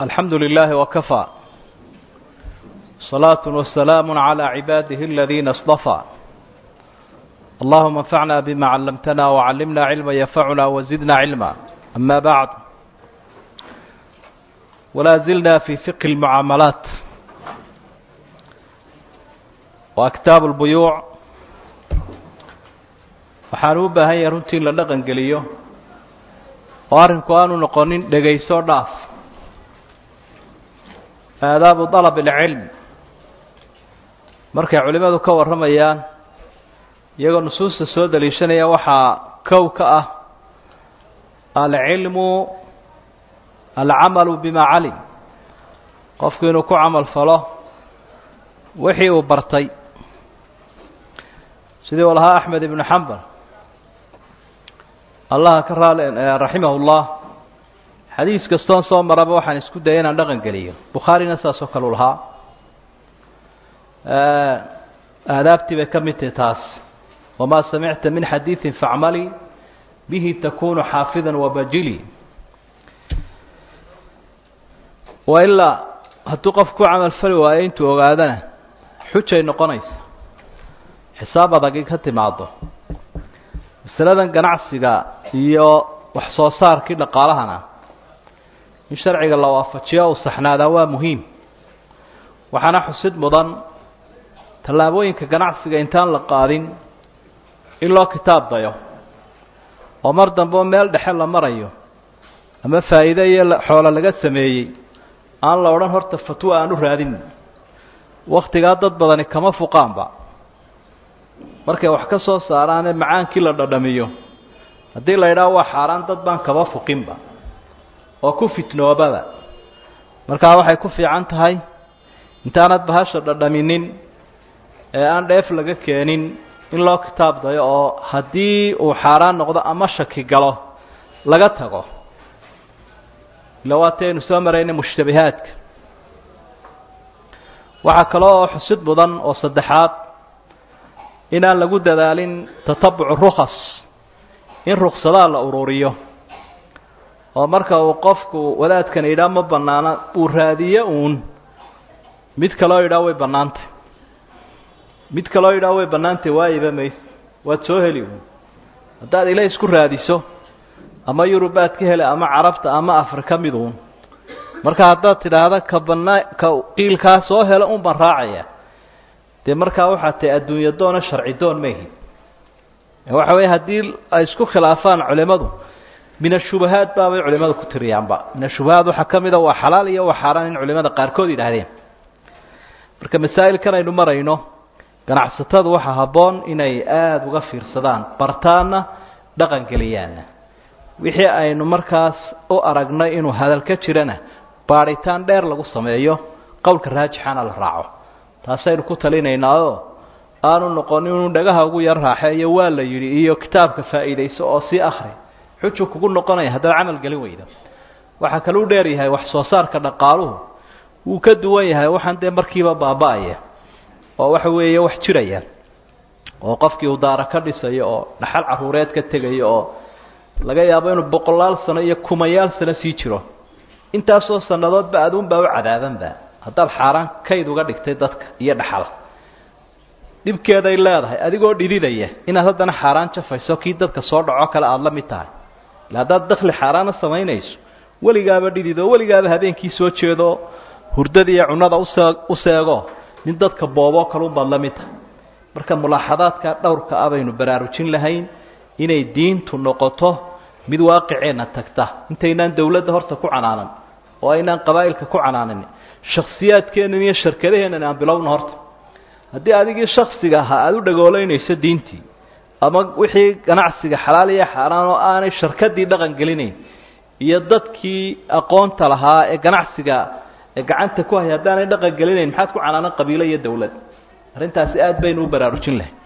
الحمد لله وكفى صلاة وسلام على عباده الذين اصطفى اللهم انفعنا بما علمتنا وعلمنا علما ينفعنا وزدنا علما أما بعد ولا زلنا في فقه المعاملات وأكتاب البيوع waxaan u baahan yahay runtii in la dhaqan geliyo oo arrinku aanu noqonin dhegayso dhaaf aadaabu dalab alcilm markay culimmadu ka warramayaan iyagoo nusuusta soo daliishanaya waxaa kow ka ah alcilmu alcamalu bima calim qofku inuu ku camal falo wixii uu bartay sidii uu lahaa axmed ibnu xambal allah ka raali raximah ullah xadiis kastoon soo maraba waxaan isku daya inaan dhaqan geliyo bukhaarina saasoo kale u lahaa aadaabtii bay ka mid tahi taas wamaa samicta min xadiidin facmali bihi takunu xaafida wabajili wailaa hadduu qofku ku camal fali waayo intuu ogaadana xujay noqonaysa xisaab adagi ka timaado masaladan ganacsiga iyo wax soo saarkii dhaqaalahana in sharciga la waafajiyo uu saxnaadaa waa muhiim waxaana xusid mudan tallaabooyinka ganacsiga intaan la qaadin in loo kitaab dayo oo mar dambe oo meel dhexe la marayo ama faa'iide iyo xoolo laga sameeyey aan la odhan horta fatwo aan u raadin wakhtigaa dad badani kama fuqaanba markay wax ka soo saaraanee macaankii la dhadhamiyo haddii la yidhaho waa xaaraan dad baan kaba fuqinba oo ku fitnoobaba markaa waxay ku fiican tahay intaanad bahasha dhadhaminin ee aan dheef laga keenin in loo kitaab dayo oo haddii uu xaaraan noqdo ama shaki galo laga tago ila waati aynu soo marayna mushtabihaadka waxaa kale oo xusid mudan oo saddexaad inaan lagu dadaalin tatabucu rukhas in ruksadaha la ururiyo oo marka uu qofku wadaadkan yidhaah ma bannaana uu raadiyo uun mid kaloo yidhaah way bannaantay mid kaloo yidhaah way bannaantay waayiba mayse waad soo heli uun haddaad ila isku raadiso ama yurubaad ka hele ama carabta ama afrika mid uun marka haddaad tidhaahda ka bannaa ka qiilkaa soo helo un baan raacaya dee markaa waxaa tahay adduunyo doona sharci doon ma ihin waxa weeye haddii ay isku khilaafaan culimadu min ashubahaat baabay culimadu ku tiriyaanba min ashubahaat waxaa ka mida waa xalaal iyo waa xaaraan in culimada qaarkood yidhaahdeen marka masaa'ilkan aynu marayno ganacsatadu waxaa habboon inay aada uga fiirsadaan bartaanna dhaqan geliyaanna wixii aynu markaas u aragnay inuu hadal ka jirana baadhitaan dheer lagu sameeyo qowlka raajixana la raaco taasaynu ku talinaynaao aanu noqon inuu dhagaha ugu yar raaxeeyo waa la yidhi iyo kitaabka faa'iidayso oo sii akhri xuju kugu noqonaya haddaad camal gelin weydo waxaa kaluu dheer yahay wax soo saarka dhaqaaluhu wuu ka duwan yahay waxaan dee markiiba baaba-aya oo waxa weeye wax jiraya oo qofkii uu daara ka dhisayo oo dhaxal caruureed ka tegayo oo laga yaabo inuu boqolaal sano iyo kumayaal sano sii jiro intaasoo sannadoodba aduunbaa u cadaabanba haddaad xaaraan kayd uga dhigtay dadka iyo dhaxal dhibkeeday leedahay adigoo dhididaya inaad haddana xaaraan jafayso kii dadka soo dhaco kale aada la mid tahay ila haddaad dakli xaaraana samaynayso weligaaba dhidido weligaaba habeenkii soo jeedo hurdada iyo cunada usee u seego nin dadka booboo kalunbaad la mid tahay marka mulaaxadaadka dhowrka ah baynu baraarujin lahayn inay diintu noqoto mid waaqiceenna tagta intaynaan dawladda horta ku canaanan oo aynaan qabaa'ilka ku canaanan shaksiyaadkeennan iyo sharkadaheennan aan bilowna horta haddii adigii shaksiga ahaa aada u dhagoolaynayso diintii ama wixii ganacsiga xalaal iyo xaaraan oo aanay sharkadii dhaqan gelinayn iyo dadkii aqoonta lahaa ee ganacsiga ee gacanta ku haya haddaanay dhaqan gelinayn maxaad ku canaanan qabiilo iyo dawlad arrintaasi aada baynu u baraarujin lahay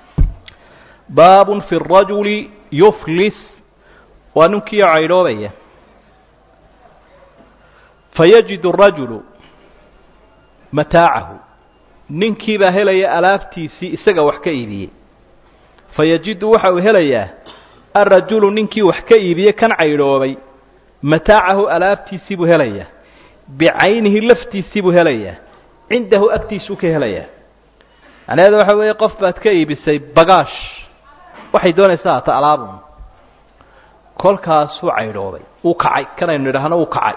baabun fi rajuli yuflis waa ninkiio caydhoobaya fayajidu rajulu mataacahu ninkiibaa helaya alaabtiisii isaga wax ka iibiyey fayajidu waxa uu helayaa alrajulu ninkii wax ka iibiyey kan caydhoobay mataacahu alaabtiisii buu helayaa bicaynihi laftiisii buu helayaa cindahu agtiisuu ka helayaa macnaheedu waxa weeye qof baad ka iibisay bagaash waxay doonaysaa hata alaabun kolkaasuu caydhoobay uu kacay kanaynu idhaahno uu kacay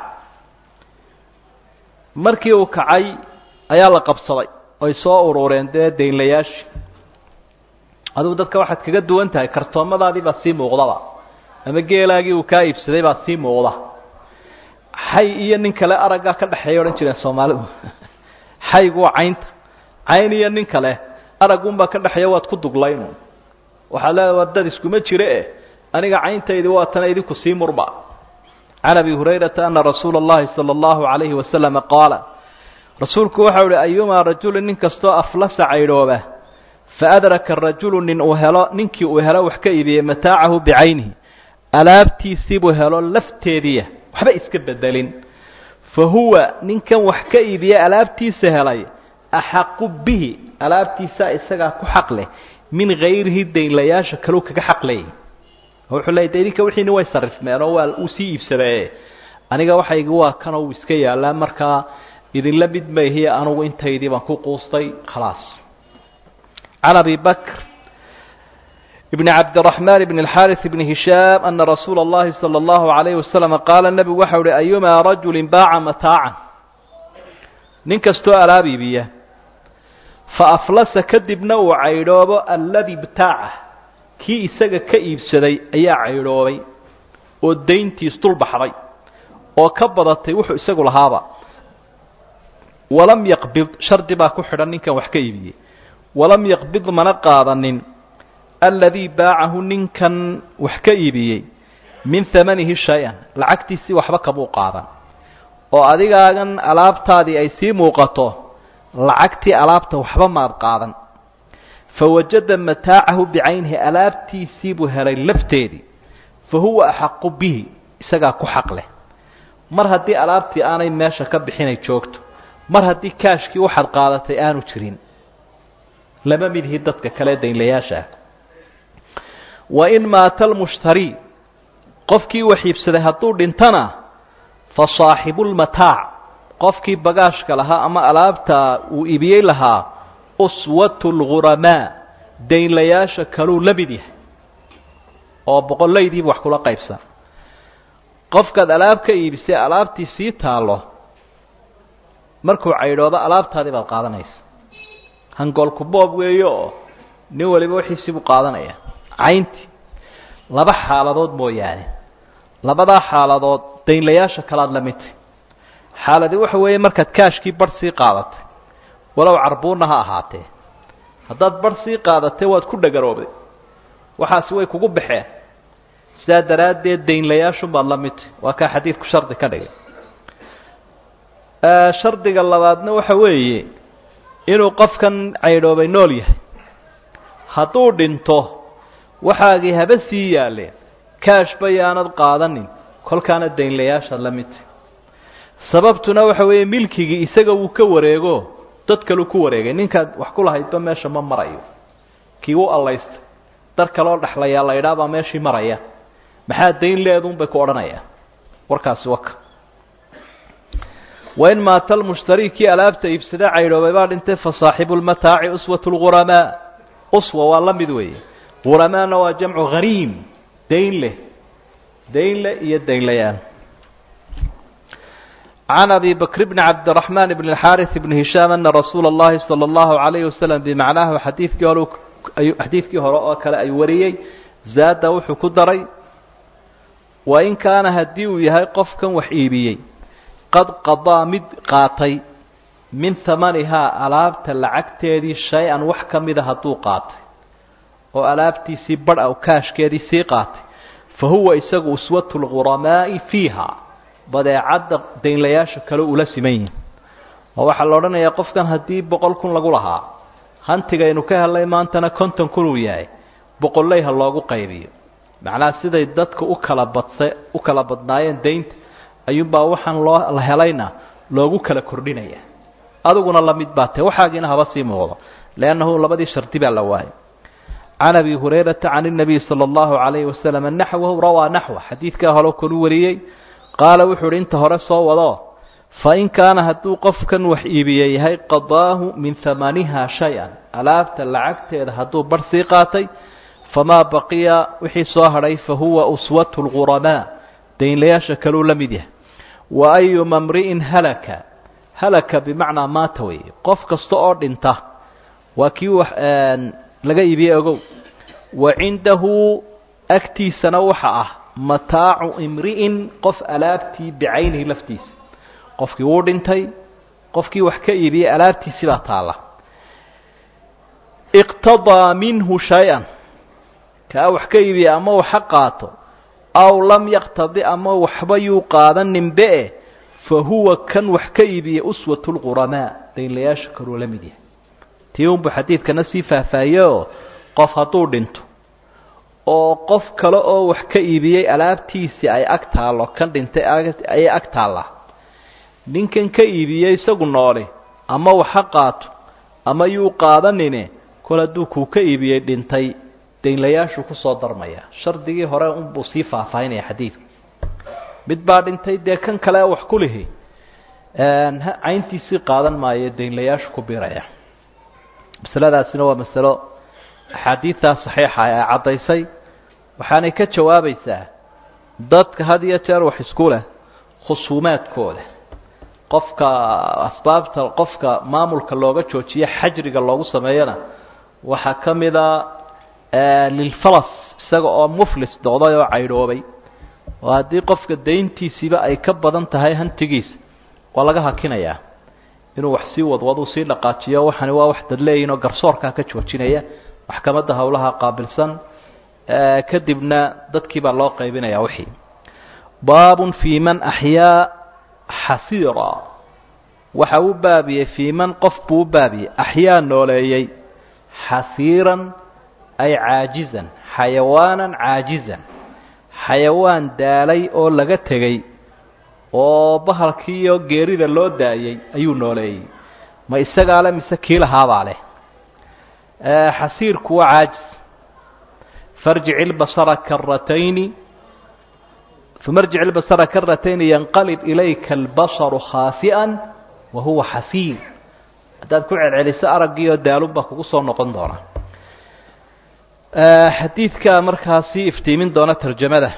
markii uu kacay ayaa la qabsaday oy soo urureen dee daynlayaashii adugu dadka waxaad kaga duwan tahay kartoomadaadii baa sii muuqdaba ama geelaagii uu kaa iibsaday baa sii muuqda xay iyo nin kale araggaa ka dhexeeya odhan jireen soomaalidu xaygu waa caynta cayn iyo nin kale araggunbaa ka dhexeeya waad ku duglaynu waxaad leedahay waa dad iskuma jire eh aniga cayntaydi waa tana idinku sii murba can abi hurayrata ana rasuula اllahi salى اllahu عalayhi wasalama qaala rasuulku waxau uhi ayumaa rajulin nin kastoo aflasa caydhooba faadraka rajulu nin uu helo ninkii uu helo wax ka iibiyey mataacahu bicaynihi alaabtiisiibuu helo lafteediya waxba iska bedelin fa huwa ninkan wax ka iibiye alaabtiisa helay axaqu bihi alaabtiisaa isagaa ku xaq leh min hayrihi daynlayaasha kaleu kaga xaq leeyay wuxuu leeyay de idinka wixiini way sarifmeen oo waa uu sii iibsadee aniga waxaygi waa kana uu iska yaallaa markaa idinla mid mayhiye anugu intaydii baan ku quustay khalaas can abi bakr بن cabd الرحمن بن الxاrث بن هiشhاm أنa رasuula الlahi صلى الlaه عليه وسلم qaala nebigu waxa uhi أyumaa rajuli baaca mataaca nin kastoo alaab iibiya faaflasa kadibna uu caydhoobo aladi btaacah kii isaga ka iibsaday ayaa caydhoobay oo dayntiis dul baxday oo ka badatay wuxuu isagu lahaaba walam yaqbid shardi baa ku xidhan ninkan wax ka iibiyey walam yaqbid mana qaadanin aladii baacahu ninkan wax ka iibiyey min hamanihi shay-an lacagtiisii waxba kamuu qaadan oo adigaagan alaabtaadii ay sii muuqato lacagtii alaabta waxba maad qaadan fawajada mataacahu bicaynihi alaabtiisii buu helay lafteedii fa huwa axaqu bihi isagaa ku xaq leh mar haddii alaabtii aanay meesha ka bixinay joogto mar haddii kaashkii waxaad qaadatay aanu jirin lama midhi dadka kale daynlayaasha ah wain maata almushtarii qofkii wax iibsaday hadduu dhintana fa saaxibu lmataac qofkii bagaashka lahaa ama alaabta uu iibiyey lahaa uswatu lghuramaa daynlayaasha kaluu la mid yahay oo boqollaydiiba wax kula qaybsan qofkaad alaab ka iibisay alaabtii sii taallo markuu caydhoodo alaabtaadii baad qaadanaysa hangoolku boob weeyo oo nin waliba wixiisii buu qaadanaya cayntii laba xaaladood mooyaane labadaa xaaladood daynlayaasha kalaad la midtay xaaladi waxa weeye markaad kaashkii barh sii qaadatay walow carbuunna ha ahaatee haddaad barh sii qaadatay waad ku dhagaroobday waxaasi way kugu baxeen sidaa daraaddeed daynlayaashunbaad la midtay waa kaa xadiidku shardi ka dhigay shardiga labaadna waxa weeye inuu qofkan caydhoobay nool yahay hadduu dhinto waxaagii haba sii yaaleen kaash bayaanad qaadanin kolkaana daynlayaashaad la midtay sababtuna waxa weeye milkigii isaga wuu ka wareego dad kaleu ku wareegay ninkaad wax ku lahaydba meesha ma marayo kii u allaystay dar kaloo dhexlayaa la idhaabaa meeshii maraya maxaa dayn leedun bay ku odhanayaan warkaasi waka wain maata almushtarii kii alaabta iibsada caydhoobay baa dhintay fa saaxibu lmataaci uswat lghuramaa uswa waa la mid weeye huramaana waa jamcu hariim dayn leh dayn leh iyo daynlayaan can abi bakr bni cabdiraxmaan bn اlxaariث bni hishaam ana rasuula اllahi salى اllahu عalayh wasalam bimacnaahu xadiidkii hore xadiidkii hore oo kale ay wariyey zaada wuxuu ku daray wain kaana haddii uu yahay qofkan wax iibiyey qad qadaa mid qaatay min hamanihaa alaabta lacagteedii shay-an wax ka mida hadduu qaatay oo alaabtiisii badh aw kaashkeedii sii qaatay fa huwa isagu uswatu lguramaa'i fiiha badeecadda daynlayaasha kale ula siman yihin oo waxaa la odhanayaa qofkan haddii boqol kun lagu lahaa hantigaynu ka helnay maantana konton kun uu yahay boqolley ha loogu qaybiyo macnaha siday dadka u kala badsa u kala badnaayeen daynta ayuunbaa waxaan loo la helayna loogu kala kordhinaya adiguna la mid baa tae waxaagiina haba sii muuqdo liannahu labadii shardi baa la waayay can abi hurayrata can الnabiy salى اllahu عalayhi wasalam naxwahu rawaa naxwa xadiidkaa hore kalu wariyey qaala wuxuu uhi inta hore soo wado fain kaana hadduu qofkan wax iibiye yahay qadaahu min hamaniha shay-an alaabta lacagteeda hadduu barh sii qaatay famaa baqiya wixii soo hadhay fa huwa uswatu lghuramaa daynlayaasha kaluu la mid yahay wa ayuma mri'in halaka halaka bimacnaa maata weeye qof kasta oo dhinta waa kii wax laga iibiyey ogow wa cindahu agtiisana waxa ah mataacu imri'in qof alaabtii bicaynihi laftiisa qofkii wuu dhintay qofkii wax ka iibiyey alaabtiisii baa taalla iqtadaa minhu shay-an kaa wax ka iibiye ama waxa qaato aw lam yaqtadi ama waxba yuu qaadaninbe fa huwa kan wax ka iibiye uswatu lquramaa daynlayaasha kaluu la mid yahay tii unbu xadiidkana sii faahfaahiye oo qof hadduu dhinto oo qof kale oo wax ka iibiyey alaabtiisii ay ag taallo kan dhintay ayay ag taallaa ninkan ka iibiyey isagu noole ama waxa qaato ama yuu qaadanine kol hadduu kuu ka iibiyey dhintay daynlayaashu kusoo darmaya shardigii hore unbuu sii faahfaahinaya xadiidka mid baa dhintay dee kan kale wax ku lihi cayntiisii qaadan maayo daynlayaashu ku biraya masaladaasina waa masalo axaadiidtaa saxiixa ee caddaysay waxaanay ka jawaabaysaa dadka had iyo jeer wax isku leh khusuumaadkooda qofka asbaabta qofka maamulka looga joojiyo xajriga loogu sameeyana waxaa ka mida lilfalas isaga oo muflis noqday oo caydhoobay oo haddii qofka dayntiisiiba ay ka badan tahay hantigiisa waa laga hakinayaa inuu wax sii wadwadu sii dhaqaajiyo waxani waa wax dadleeyihin oo garsoorkaa ka joojinaya maxkamadda howlaha qaabilsan kadibna dadkii baa loo qaybinaya wixii baabun fii man axyaa xasiira waxa uu baabiyey fii man qof buu u baabiyey axyaa nooleeyey xasiiran ay caajizan xayawaanan caajizan xayawaan daalay oo laga tegey oo bahalkii iyo geerida loo daayey ayuu nooleeyey ma isagaa le mise kii lahaabaa leh xasiirku waa caajis farjic ilbasara karatayni uma rjic ilbasara karatayni yanqalib ilayka albasaru khaasi'an wa huwa xasiir haddaad ku celceliso araggii oo daalun baa kugu soo noqon doona xadiidkaa markaasi iftiimin doona tarjamada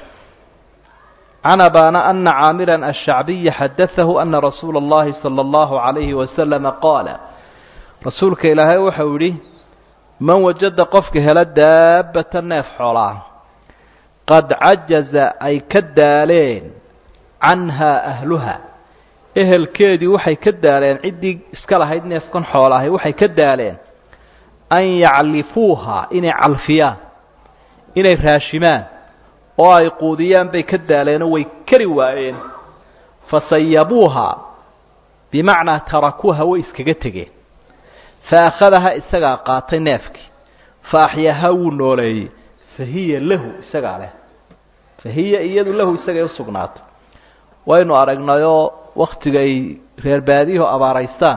can abana ana caamira ashacbiya xadaahu ana rasuula اllahi salى اllahu عalayhi wasalama qaala rasuulka ilaahay waxau yihi man wajada qofka hela daabata neef xoolaa qad cajaza ay ka daaleen canhaa ahluha ehelkeedii waxay ka daaleen ciddii iska lahayd neefkan xoolaahay waxay ka daaleen an yaclifuuha inay calfiyaan inay raashimaan oo ay quudiyaan bay ka daaleenoo way kari waayeen fasayabuuha bimacnaa tarakuuha way iskaga tegeen fa akhadaha isagaa qaatay neefkii fa axyaaha wuu nooleeyey fa hiya lahu isagaa leh fa hiya iyadu lahu isagay usugnaatay waynu aragnayoo waktiga ay reer baadiyaho abaaraystaan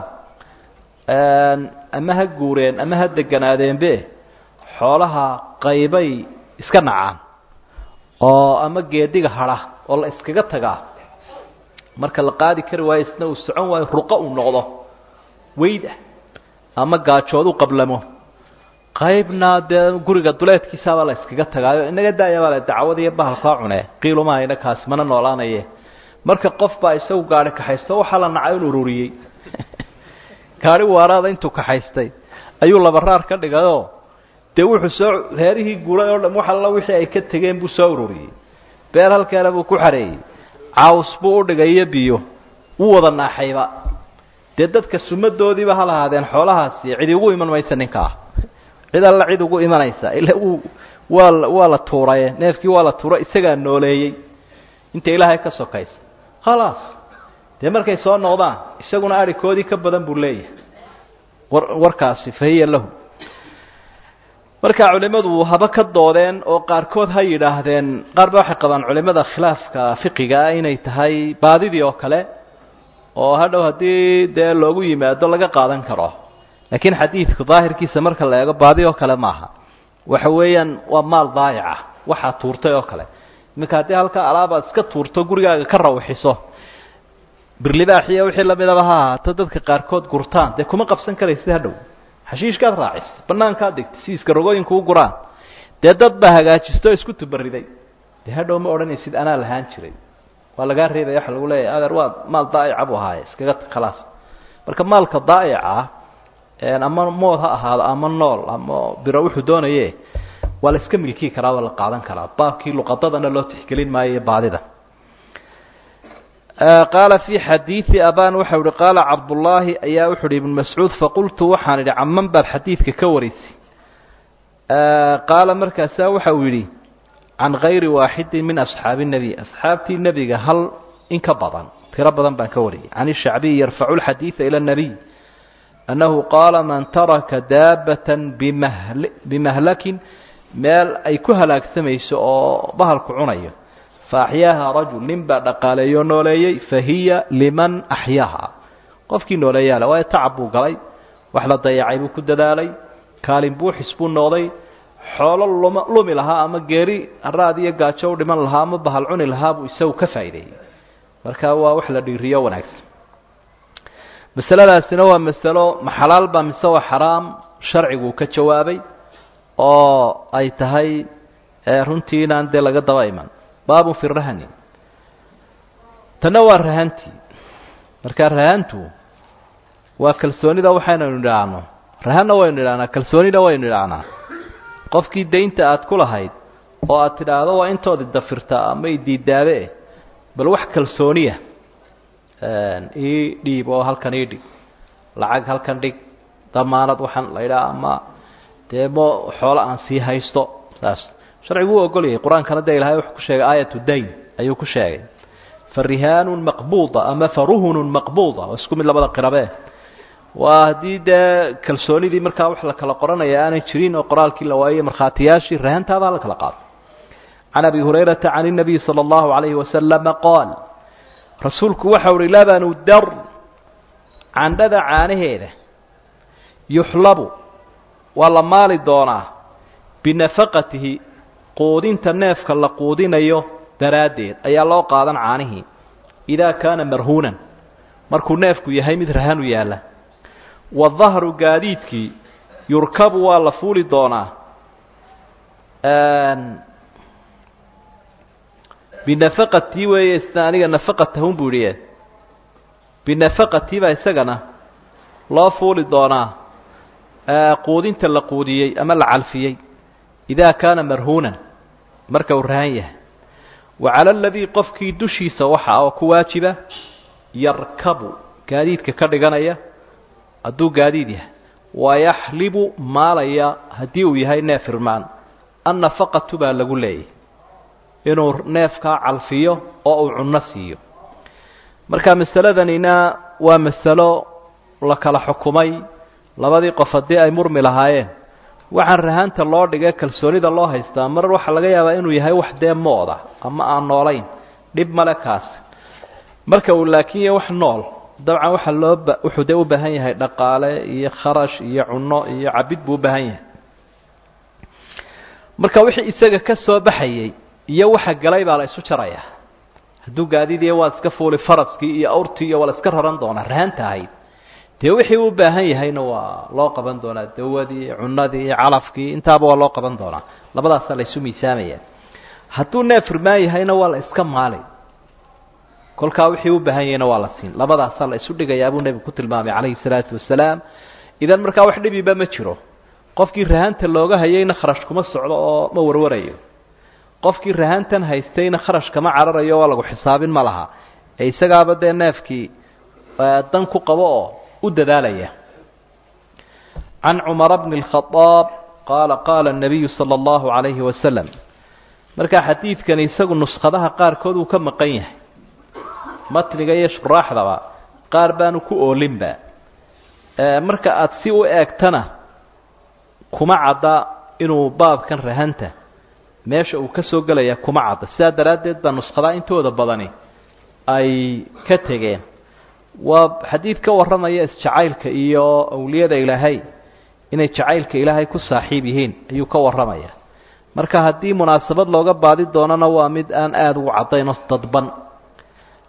ama ha guureen ama ha deganaadeenbe xoolaha qaybay iska nacaan oo ama geediga hadha oo la iskaga tagaa marka la qaadi kari waayo isna uu socon waayo ruqo uu noqdo weyd ah ama gaajood u qablamo qaybna dee guriga duleedkiisaabaa la iskaga tagaayo inaga daayabaa le dacwad iyo bahalkaa cune qiilumahayna kaasi mana noolaanaye marka qof baa isagu gaari kaxaysto waxaa la nacay in ururiyey gaari waaraada intuu kaxaystay ayuu labaraar ka dhigayoo dee wuxuu soo reerihii guuray oo dham wax alla wixii ay ka tegeen buu soo ururiyey beer halkeena buu ku xareeyey caws buu u dhigay iyo biyo wuu wada naaxayba dee dadka sumadoodiiba ha lahaadeen xoolahaasi cidi ugu iman maysa ninkaa cid alla cid ugu imanaysa ila wuu waa waa la tuuraye neefkii waa la tuura isagaa nooleeyey inta ilaahay ka sokaysa khalaas dee markay soo noqdaan isaguna arikoodii ka badan buu leeyahay war warkaasi fahiya lahu markaa culimmadu haba ka doodeen oo qaarkood ha yidhaahdeen qaar ba waxay qabaan culimada khilaafka fiqigaa inay tahay baadidii oo kale oo hadhow haddii dee loogu yimaado laga qaadan karo laakiin xadiidku daahirkiisa marka la eego baadi oo kale maaha waxa weeyaan waa maal daayaca waxaa tuurtay oo kale iminka haddii halkaa alaabaad iska tuurto gurigaaga ka rawxiso birlibaaxiya wixii lamidaba ha ahaato dadka qaarkood gurtaan dee kuma qabsan karaysid hadhow xashiishkaad raacisa banaankaad dhigtay si iskarogooyinku u guraan dee dad baa hagaajisto isku tubariday dee hadhow ma odhanaysid anaa lahaan jiray waa lagaa reebaya waxa lagu leeyahay adeer waa maal daa'ica buu ahaaye iskaga khalaas marka maalka daa'ica ama mood ha ahaado ama nool ama biro wuxuu doonaye waa la iska milkii karaa waa la qaadan karaa baabkii luqadadana loo tixgelin maayo iyo baadida qaala fi xadiidi aban waxau ihi qaala cabdullaahi ayaa wuxu uhi ibn mascuud faqultu waxaan idhi caman baad xadiidka ka waraysay qaala markaasaa waxa uu yidhi can gayri waaxidin min asxaabi nebi asxaabtii nebiga hal in ka badan tiro badan baan ka wariyay can ishacbiyi yarfacu lxadiida ila nabiy annahu qaala man taraka daabatan bimahl bimahlakin meel ay ku halaagsamayso oo bahalku cunayo faaxyaaha rajul nin baa dhaqaaleeyo nooleeyey fahiya liman axyaaha qofkii nooleeyaale waayo tacab buu galay wax la dayacay buu ku dadaalay kaalin buuxis buu noqday xoolo luma lumi lahaa ama geeri raad iyo gaajo u dhiman lahaa ama bahal cuni lahaa buu isagu ka faa'iideeyey marka waa wax la dhiiriyo wanaagsan masaladaasina waa masalo ma xalaal baa mise waa xaraam sharciguu ka jawaabay oo ay tahay runtii inaan dee laga daba iman baabun fi rahani tanna waa rahantii marka rahantu waa kalsoonida waxaynaynu idhaahno rahanna waynu idhahnaa kalsoonina waynu idhaahnaa qofkii daynta aad ku lahayd oo aad tidhaahdo waa intoodi dafirtaa ama idiidaabe bal wax kalsooniya ii dhiib oo halkan ii dhig lacag halkan dhig damaanad waxaan la idhaha ama dee mo xoolo aan sii haysto saas sharcigu u ogolyay qur-aankana dee ilahay wuxuu ku sheegay aayatu dayn ayuu ku sheegay fa rihaanun maqbuuda ama fa ruhunun maqbuuda oo isku mid labada qirabe waa haddii dee kalsoonidii markaa wax la kala qoranaya aanay jirin oo qoraalkii la waayey markhaatiyaashii rahantaabaa la kala qaado can abi hurayrata can الnabiy salى اllahu عalayhi wasalama qaal rasuulku waxau uhi labanu dar candhada caanaheeda yuxlabu waa la maali doonaa binafaqatihi quudinta neefka la quudinayo daraaddeed ayaa loo qaadan caanihii idaa kaana marhuunan markuu neefku yahay mid rahanu yaalla wadahru gaadiidkii yurkabu waa la fuuli doonaa binafaqatii weeye isna aniga nafaqatahun buu idhi binafaqatii baa isagana loo fuuli doonaa quudinta la quudiyey ama la calfiyey idaa kaana marhuunan marka uu rahan yahay wa cala aladii qofkii dushiisa waxa oo ku waajiba yarkabu gaadiidka ka dhiganaya hadduu gaadiid yahay wayaxlibu maalaya haddii uu yahay neef irmaan annafaqatu baa lagu leeyahy inuu neefkaa calfiyo oo uu cunno siiyo marka masaladanina waa masalo la kala xukumay labadii qof haddii ay murmi lahaayeen waxaan rahaanta loo dhigay kalsoonida loo haystaa mar waxaa laga yaabaa inuu yahay wax dee mooda ama aan noolayn dhib male kaasi marka uu laakiin yahay wax nool dabcan waxaa loo wuxuu dee u baahan yahay dhaqaale iyo kharash iyo cunno iyo cabid buu u baahan yahay marka wixii isaga ka soo baxayey iyo waxa galay baa la isu jarayaa hadduu gaadiidiya waa iska fuuli faraskii iyo awrtii iyo waa la iska raran doonaa rahanta ahayd dee wixii u baahan yahayna waa loo qaban doonaa dawadii cunadii calafkii intaaba waa loo qaban doonaa labadaasaa la isu miisaamaya hadduu neef irmaan yahayna waa la iska maali kolkaa wixii u baahan yahayna waa la siin labadaasaa la isu dhigayaa buu nebigu ku tilmaamay calayhi salaatu wasalaam idan markaa wax dhibiba ma jiro qofkii rahanta looga hayayna kharash kuma socdo oo ma warwarayo qofkii rahantan haystayna kharash kama cararayo waa lagu xisaabin ma laha ee isagaaba dee neefkii dan ku qabo oo u dadaalaya can cumara bni اlkhadaab qaala qaala الnabiyu salى اllahu عalayhi wasalam marka xadiidkani isagu nuskhadaha qaarkood uu ka maqan yahay matniga iyo shuraaxdaba qaar baanu ku oolinba marka aada si u eegtana kuma cadda inuu baabkan rahanta meesha uu ka soo gelaya kuma cadda sidaa daraaddeed baa nuskhadaha intooda badani ay ka tegeen waa xadiid ka warramaya isjacaylka iyo awliyada ilaahay inay jacaylka ilaahay ku saaxiib yihiin ayuu ka warramaya marka haddii munaasabad looga baadi doonana waa mid aan aada ugu caddayn oo dadban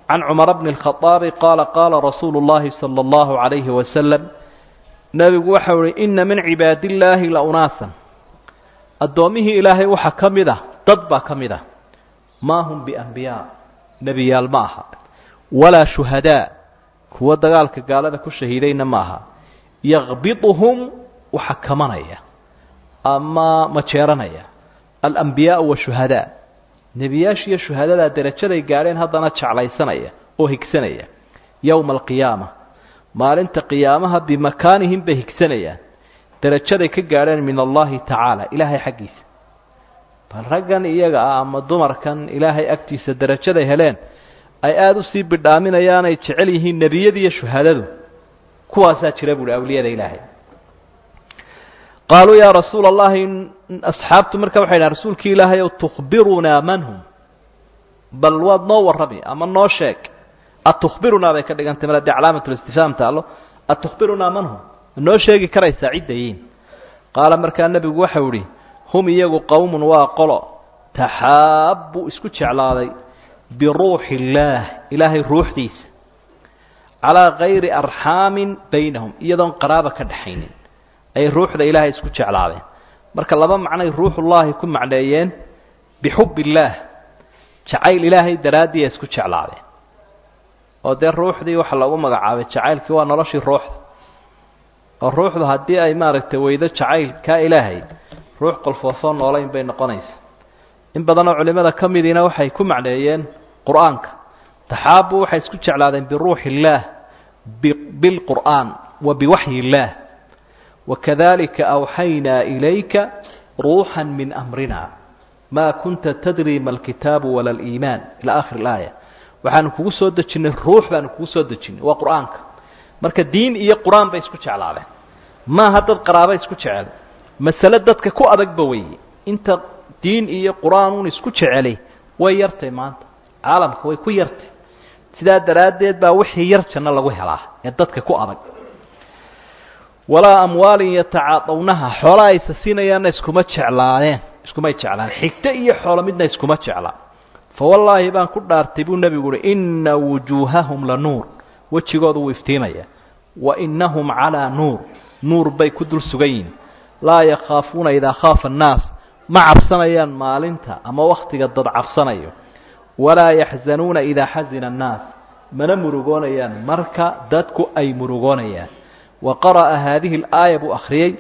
can cumara bni اlkhaaabi qaala qaala rasuulu llahi sala allahu calayhi wasalam nebigu waxau ihi ina min cibaadi illaahi la unaasan addoommihii ilaahay waxaa ka mid ah dad baa ka mid ah maa hum biambiyaa nebiyaal ma aha walaa shuhadaa kuwa dagaalka gaalada ku shahiidayna ma aha yakbiduhum waxa kamanaya ama majeeranaya alambiyaau washuhadaa nebiyaashiiyo shuhadadaa derajaday gaadheen haddana jeclaysanaya oo higsanaya yowma alqiyaama maalinta qiyaamaha bimakaanihim bay higsanayaan derajaday ka gaadheen min allahi tacaala ilaahay xaggiisa bal raggan iyaga ah ama dumarkan ilaahay agtiisa derajaday heleen ay aada usii bidhaaminayaan ay jecel yihiin nebiyada iyo shuhadadu kuwaasaa jira buuhi awliyada ilaahay qaaluu yaa rasuula allahi asxaabtu marka waxay dhahan rasuulkii ilaahay ow tukhbirunaa man hum bal waad noo warrami ama noo sheeg atukhbirunaa bay ka dhigantay mar haddii calaamatulistifaam taallo atukhbirunaa man hum noo sheegi karaysaa ciddayiin qaala markaa nebigu waxau idhi hum iyagu qowmun waa qolo taxaabbuu isku jeclaaday biruuxi illaah ilaahay ruuxdiisa calaa kayri arxaamin baynahum iyadoon qaraaba ka dhaxaynin ay ruuxda ilaahay isku jeclaadeen marka laba macnay ruuxullaahi ku macneeyeen bixub illaah jacayl ilaahay daraaddii ay isku jeclaadeen oo dee ruuxdii waxa lagu magacaabay jacaylkii waa noloshii ruuxda oo ruuxdu haddii ay maaragtay weydo jacayl kaa ilaahay ruux qolfoosoo noolayn bay noqonaysa in badanoo culimmada ka midiina waxay ku macneeyeen qur-aanka taxaabu waxay isku jeclaadeen biruuxi illaah bilqur'aan wa biwaxyi illaah wakadalika awxaynaa ilayka ruuxan min amrina maa kunta tadri ma alkitaabu wala aliimaan ilaa aakhir ilaaya waxaanu kugu soo dejinnay ruux baanu kugu soo dejinnay waa qur-aanka marka diin iyo qur-aan bay isku jeclaadeen maaha dad qaraaba isku jecel masale dadka ku adagba weeye inta diin iyo qur-aan un isku jeceli way yartay maanta caalamka way ku yartay sidaa daraaddeed baa wixii yar janno lagu helaa ee dadka ku adag walaa amwaalin yatacaadawnaha xoola aysa siinayaanna iskuma jeclaadeen iskumay jeclaan xigto iyo xoolo midna iskuma jeclaa fa wallaahi baan ku dhaartay buu nebigu uhi inna wujuuhahum la nuur wejigoodu wuu iftiimaya wa innahum calaa nuur nuur bay ku dul sugan yihin laa yakhaafuuna idaa khaafa annaas ma cabsanayaan maalinta ama wakhtiga dad cabsanayo walaa yaxzanuuna idaa xasina annaas mana murugoonayaan marka dadku ay murugoonayaan wa qara'a haadihi alaaya buu akhriyey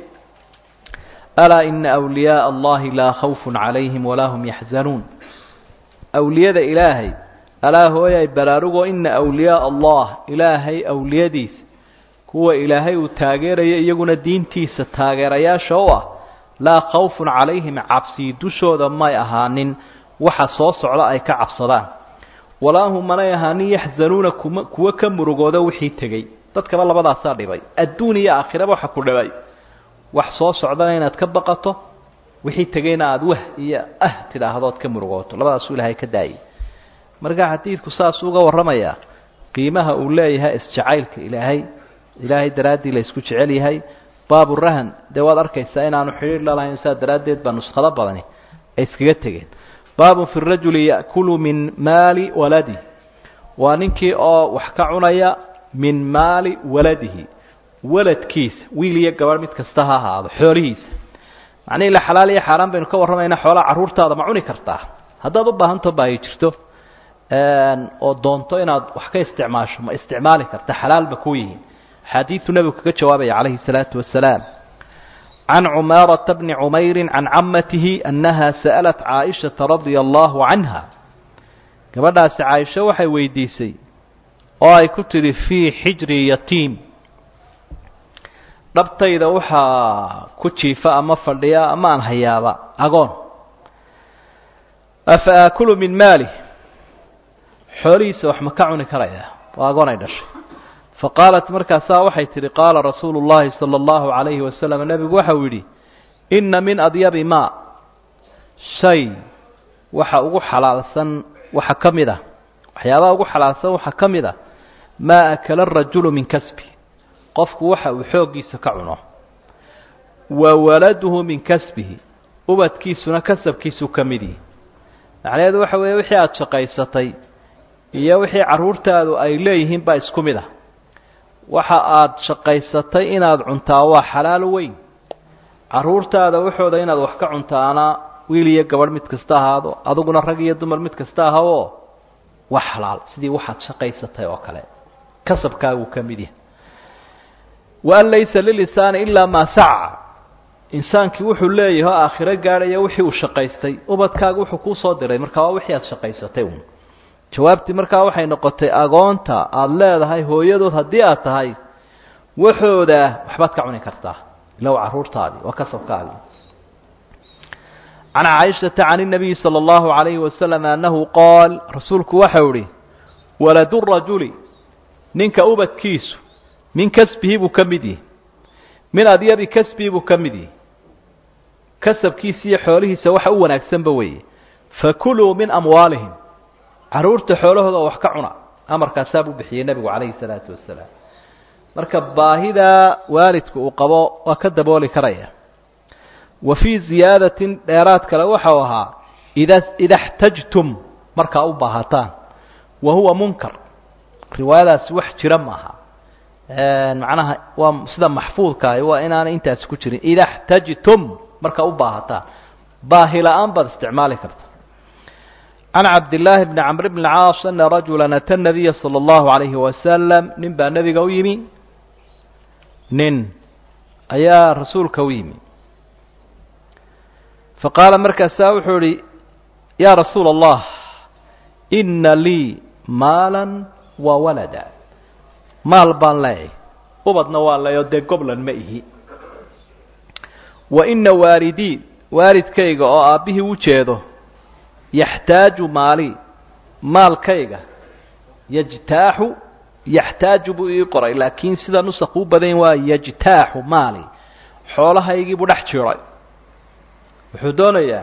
alaa ina awliyaaa allahi laa khawfun calayhim walaa hum yaxzanuun awliyada ilaahay alaa hooyay baraarugoo ina awliyaaa allah ilaahay awliyadiisa kuwa ilaahay uu taageeraya iyaguna diintiisa taageerayaasha u ah laa khawfun calayhim cabsii dushooda may ahaanin waxa soo socda ay ka cabsadaan walaa hum manay ahaanin yaxzanuuna kuma kuwa ka murugooda wixii tegey dadkaba labadaasaa dhibay adduun iyo aakhiraba waxa ku dhibay wax soo socdana inaad ka baqato wixii tegeyna aada wah iyo ah tidhaahdood ka murugooto labadaasuu ilaahay ka daayay marka xadiidku saasuu uga warramayaa qiimaha uu leeyahay isjacaylka ilaahay ilaahay daraaddii la isku jecel yahay baaburahan dee waad arkaysaa inaanu xidhiir lalahayn saa daraaddeed baa nuskhado badani ay iskaga tegeen baabun fi rajuli ya'kulu min maali waladi waa ninkii oo wax ka cunaya min maali waladihi waladkiisa wiil iyo gabadh mid kasta ha ahaado xoolihiisa macnihii la xalaal iyo xaaraan baynu ka warramaynaa xoolaha carruurtaada ma cuni kartaa haddaad u baahanto baahi jirto oo doonto inaad wax ka isticmaasho ma isticmaali karta xalaal ba ku yihiin xadiidu nebigu kaga jawaabaya calayhi الsalaatu wasalaam can cumaarata bni cumayri can camatihi annaha sa'alat caaishaةa radia allahu canha gabadhaasi caaisho waxay weydiisay oo ay ku tidhi fii xijri yatiim dhabtayda waxaa ku jiifa ama fadhiya ama aan hayaaba agoon afa aakulu min maali xoolihiisa wax ma ka cuni karaya waa agoon ay dhashay faqaalat markaasaa waxay tidhi qaala rasuulu llaahi sala allahu calayhi wasalam nebigu waxau yidhi inna min adyabi maa shay waxa ugu xalaalsan waxa ka mid ah waxyaabaha ugu xalaalsan waxaa ka mid ah maa akala arajulu min kasbi qofku waxa uu xooggiisa ka cuno wa waladuhu min kasbihi ubadkiisuna kasabkiisuu ka mid yihi macnaheedu waxa weeye wixii aada shaqaysatay iyo wixii carruurtaadu ay leeyihiin baa isku mid ah waxa aad shaqaysatay inaad cuntaa waa xalaal weyn carruurtaada waxooda inaad wax ka cuntaana wiil iyo gabadh mid kasta ahaado adiguna rag iyo dumar mid kasta ahaoo waa xalaal sidii waxaad shaqaysatay oo kale kasabkaagu ka mid yahay waan laysa lilisaani ilaa maa saca insaankii wuxuu leeyahay oo aakhiro gaadhaya wixii uu shaqaystay ubadkaagu wuxuu kuu soo diray marka waa wixii aad shaqaysatay un jawaabtii markaa waxay noqotay agoonta aada leedahay hooyadood haddii aad tahay waxooda waxbaad ka cuni kartaa ila waa carruurtaadii waa kasabkaagii can caaishata can الnabiyi salى اllahu عalayhi wasalam annahu qaal rasuulku waxau ihi waladu rajuli ninka ubadkiisu min kasbihi buu ka mid yihi min adyabi kasbihi buu ka mid yihi kasabkiisa iyo xoolihiisa waxa u wanaagsanba weeye fakuluu min amwaalihim carruurta xoolahooda wax ka cuna amarkaasaa buu bixiyey nebigu calayhi salaatu wasalaam marka baahidaa waalidku uu qabo waa ka dabooli karaya wa fii ziyaadatin dheeraad kale waxau ahaa ida ida xtajtum markaa u baahataan wa huwa munkar riwaayadaasi wax jira maaha macnaha waa sida maxfuudkaahi waa inaanay intaasi ku jirin ida xtajtum markaa u baahataan baahi la-aan baad isticmaali karta can cabdillaahi bni camr bni caas ana rajula ata nabiya sala allahu alayhi wasalam nin baa nebiga u yimi nin ayaa rasuulka u yimi faqaala markaasaa wuxuu ihi yaa rasuula allah inna lii maalan wa walada maal baan leeyahy ubadna waa leeyo dee goblan ma ihi wa ina waalidii waalidkayga oo aabbihii u jeedo yaxtaaju maali maalkayga yajtaaxu yaxtaaju buu ii qoray laakiin sida nusaq u badan waa yajtaaxu maali xoolahaygii buu dhex jiray wuxuu doonayaa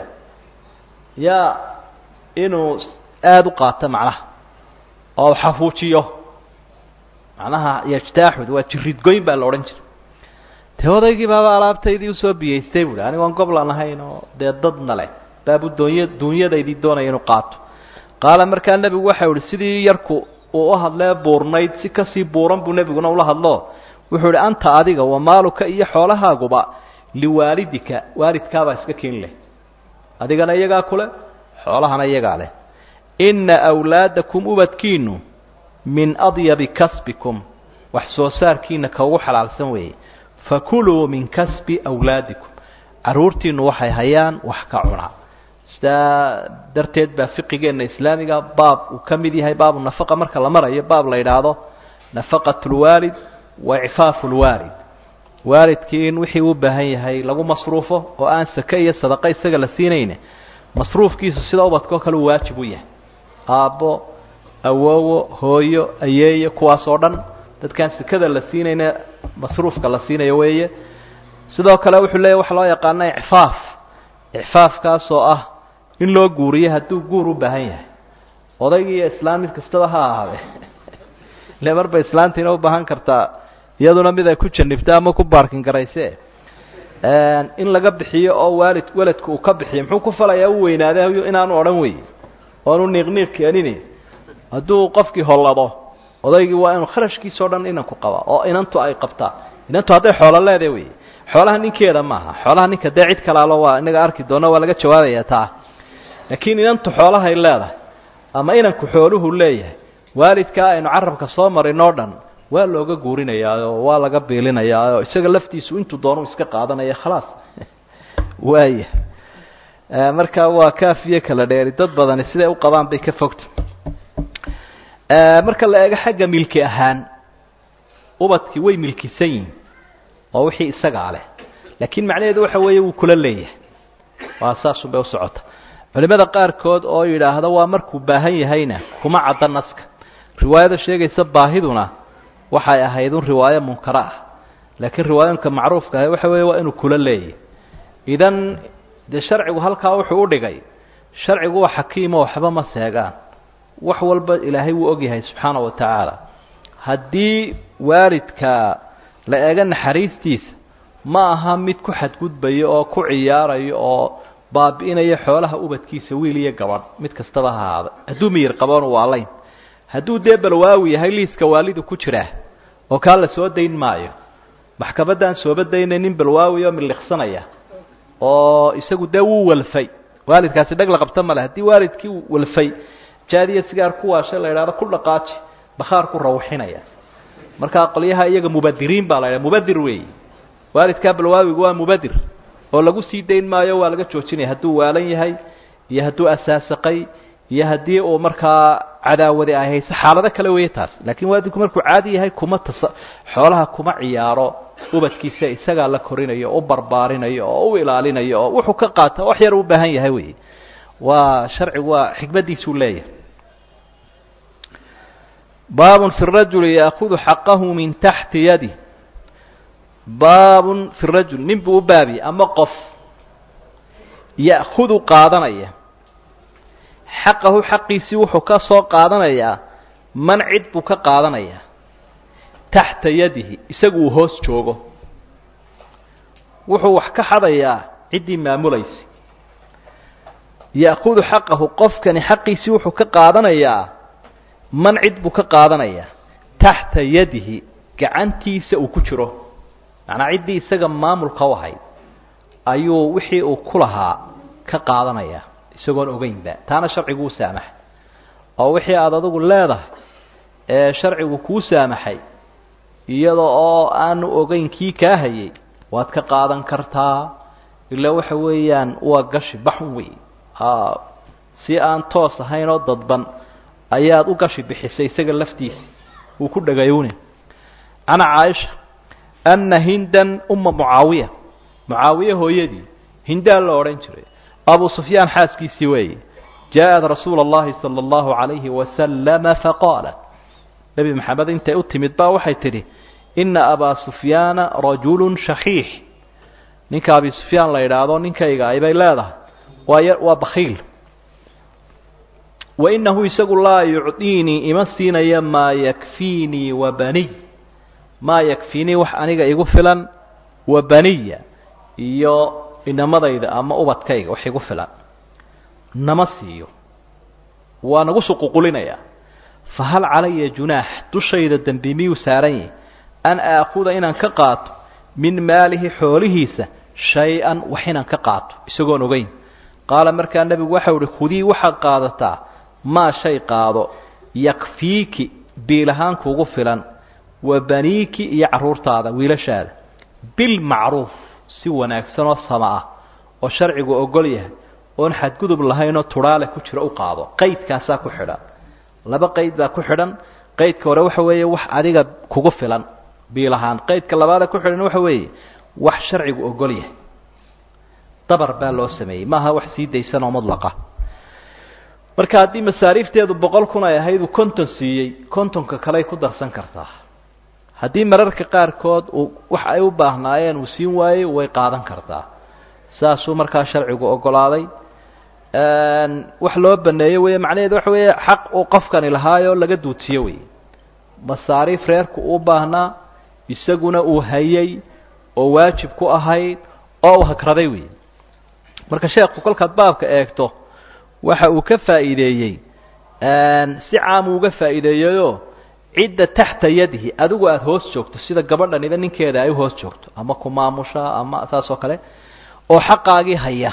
yaa inuu aada u qaato macnaha oo xafuujiyo macnaha yajtaaxud waa jiridgoyn baa la odhan jiray dee odaygii baaba alaabtaydii usoo biyeystay buuhi anigoon goblan ahayn oo dee dadna leh baabu doonya duunyadaydii doonaya inuu qaato qaala markaa nebigu waxau ihi sidii yarku uu u hadlee buurnayd si kasii buuran buu nebiguna ula hadlo wuxuu ihi anta adiga wa maaluka iyo xoolahaaguba liwaalidika waalidkaabaa iska keeni leh adigana iyagaa kule xoolahana iyagaa leh inna awlaadakum ubadkiinu min adyabi kasbikum wax soo saarkiina ka ugu xalaalsan weeye fakuluu min kasbi awlaadikum carruurtiinu waxay hayaan wax ka cunaa sidaa darteed baa fiqigeenna islaamiga baab uu ka mid yahay baabu nafaqa marka la marayo baab la yidhaahdo nafaqat lwaalid wa icfaafu lwaalid waalidkii in wixii u baahan yahay lagu masruufo oo aan sake iyo sadaqa isaga la siinayne masruufkiisu sida ubadkao kale uu waajib u yahay aabbo awoowo hooyo ayeeyo kuwaas oo dhan dadkaan sekada la siinayna masruufka la siinayo weeye sidoo kale wuxuu leeyahy waxa loo yaqaana icfaaf icfaafkaasoo ah in loo guuriyo hadduu guur u baahan yahay odaygii iyo islaan mid kastaba ha ahaade ile marba islaantiina u baahan kartaa iyaduna mid ay ku janibta ama ku baarkin garayse in laga bixiyo oo waalid weladku uu ka bixiyo muxuu ku falayaa u weynaaday inaanu odhan wey oanu niiqniiq keenini hadduu qofkii hollado odaygii waa inuu kharashkiisao dhan inanku qabaa oo inantu ay qabtaa inantu hadday xoolo leedahay wey xoolaha ninkeeda maaha xoolaha ninka dee cid kalaalo waa inaga arki doona waa laga jawaabaya taa laakiin inantu xoolahay leedahay ama inanku xooluhu leeyahay waalidkaa aynu carabka soo marin oo dhan waa looga guurinayaa oo waa laga biilinayaa oo isaga laftiisu intuu doonu iska qaadanaya khalaas waaya marka waa kaafiyo kala dheeri dad badani siday u qabaan bay ka fogta marka la eego xagga milki ahaan ubadkii way milkisan yihin oo wixii isagaa leh laakiin macnaheedu waxa weeye wuu kula leeyahay waa saasun bay u socota culimada qaarkood oo yidhaahda waa markuu baahan yahayna kuma cadda naska riwaayada sheegaysa baahiduna waxay ahayd un riwaayo munkara ah laakiin riwaayooyinka macruufka ah waxa weeye waa inuu kula leeyahy idan dee sharcigu halkaa wuxuu u dhigay sharcigu waa xakiimo waxba ma seegaan wax walba ilaahay wuu ogyahay subxaana wa tacaala haddii waalidka la eego naxariistiisa ma aha mid ku xadgudbayo oo ku ciyaarayo oo baabi'inaya xoolaha ubadkiisa wiil iyo gabadh mid kastaba ha ahaada hadduu miyir qaboon waalayn hadduu dee balwaawi yahay liiska waalidu ku jiraa oo kaa la soo dayn maayo maxkamaddaan sooba daynay nin balwaawi oo miliqsanaya oo isagu dee wuu walfay waalidkaasi dhag la qabta male haddii waalidkii uu walfay jaadiya sigaar ku waashay la idhahdo ku dhaqaaji bakhaar ku rawxinaya markaa qolyaha iyaga mubadiriin baa la idhaha mubadir weeyi waalidkaa balwaawigu waa mubadir oo lagu sii dayn maayo waa laga joojinaya hadduu waalan yahay iyo hadduu asaasaqay iyo haddii uu markaa cadaawadi ay hayso xaalado kale weeye taas laakiin waalidku markuu caadi yahay kuma tasa xoolaha kuma ciyaaro ubadkiisa isagaa la korinayo o u barbaarinayo oo u ilaalinayo oo wuxuu ka qaata wax yar u baahan yahay wey waa sharcigu waa xikmaddiisuu leeyahay baabun fi rajuli yaakudu xaqahu min taxti yadi baabun fi rajul nin buu u baabiye ama qof ya'kudu qaadanaya xaqahu xaqiisii wuxuu ka soo qaadanayaa man cid buu ka qaadanayaa taxta yadihi isagu uu hoos joogo wuxuu wax ka xadayaa ciddii maamulaysa ya'kudu xaqahu qofkani xaqiisii wuxuu ka qaadanayaa man cid buu ka qaadanayaa taxta yadihi gacantiisa uu ku jiro macnaa ciddii isaga maamulka u ahayd ayuu wixii uu ku lahaa ka qaadanayaa isagoon ogeynba taana sharcigu u saamaxay oo wixii aada adigu leedahay ee sharcigu kuu saamaxay iyada oo aanu ogeyn kii kaa hayay waad ka qaadan kartaa ilaa waxa weeyaan waa gashi baxun wey si aan toos ahayn oo dadban ayaad u gashi bixisay isaga laftiisa uu ku dhagayowne can caaisha anna hindan uma mucaawiya mucaawiye hooyadii hindaa la odhan jiray abu sufyaan xaaskiisii weeye jaaءat rasuula اllahi salى اllahu عalayhi wasalama faqaalat nebi maxamed intay u timid baa waxay tidhi ina abaa sufyaana rajulu shaxiix ninka abi sufyaan la yidhaahdo ninkayga aybay leedahay waa waa bakiil wainahu isagu laa yucطiinii ima siinaya maa yakfiinii wa baniy maa yakfiinii wax aniga igu filan wa baniya iyo inamadayda ama ubadkayga wax igu filan nama siiyo waa nagu suququlinayaa fahal calaya junaax dushayda dembi miyuu saaran yahi an aakuda inaan ka qaato min maalihi xoolihiisa shay-an wax inaan ka qaato isagoon ogeyn qaala markaa nebigu waxau uhi khudii waxaad qaadataa maa shay qaado yakfiiki biilahaan kugu filan wa baniiki iyo carruurtaada wiilashaada bilmacruuf si wanaagsan oo sama ah oo sharcigu ogol yahay oon xadgudub lahaynoo tudhaale ku jiro u qaado qaydkaasaa ku xidhan laba qayd baa ku xidhan qaydka hore waxa weeye wax adiga kugu filan biilahaan qaydka labaada ku xidhan waxa weeye wax sharcigu ogol yahay dabar baa loo sameeyey maaha wax sii daysan oo mudlaqa marka haddii masaariifteedu boqol kun ay ahayd uu konton siiyey kontonka kaley ku darsan kartaa haddii mararka qaarkood uu wax ay u baahnaayeen uu siin waayey way qaadan kartaa saasuu markaa sharcigu ogolaaday wax loo baneeyo wey macnaheedu waxa weeye xaq uu qofkani lahaayoo laga duutiyo wey masaariif reerku uu baahnaa isaguna uu hayay oo waajib ku ahayd oo uu hagraday wey marka sheekhu kolkaad baabka eegto waxa uu ka faa'iideeyey si caam uga faa'iideeyeyoo cidda taxta yadihi adigu aada hoos joogto sida gabadhaniba ninkeeda ay u hoos joogto ama ku maamusha ama saas oo kale oo xaqaagii haya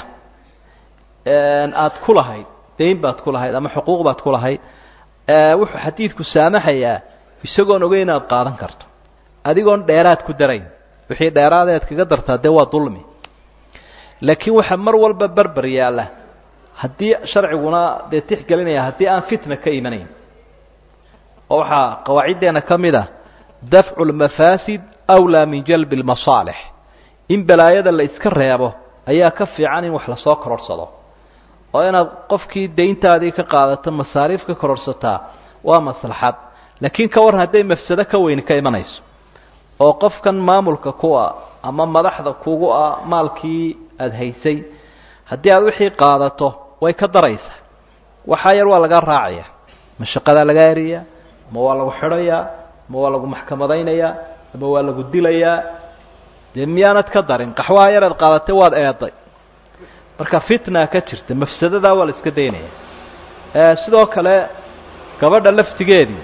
aada ku lahayd dayn baad ku lahayd ama xuquuq baad ku lahayd wuxuu xadiidku saamaxayaa isagoon ogeyn inaad qaadan karto adigoon dheeraad ku darayn wixii dheeraadeed kaga dartaa dee waa dulmi laakiin waxaa mar walba berber yaalla haddii sharciguna dee tixgelinaya haddii aan fitna ka imanayn oo waxaa qawaaciddeena ka mid ah dafcu lmafaasid awlaa min jalbi lmasaalix in balaayada la iska reebo ayaa ka fiican in wax lasoo kororhsado oo inaad qofkii dayntaadii ka qaadato masaariif ka kororhsataa waa maslaxad laakiin ka waran hadday mafsado ka weyni ka imanayso oo qofkan maamulka kuwa ama madaxda kugu ah maalkii aada haysay haddii aad wixii qaadato way ka daraysaa waxaa yar waa lagaa raacaya ma shaqadaa lagaa eriyaa ma waa lagu xidhayaa ma waa lagu maxkamadaynayaa ama waa lagu dilayaa dee miyaanad ka darin qaxwaha yaraad qaadatay waad eeday marka fitna ka jirta mafsadadaa waa la iska daynaya sidoo kale gabadha laftigeedii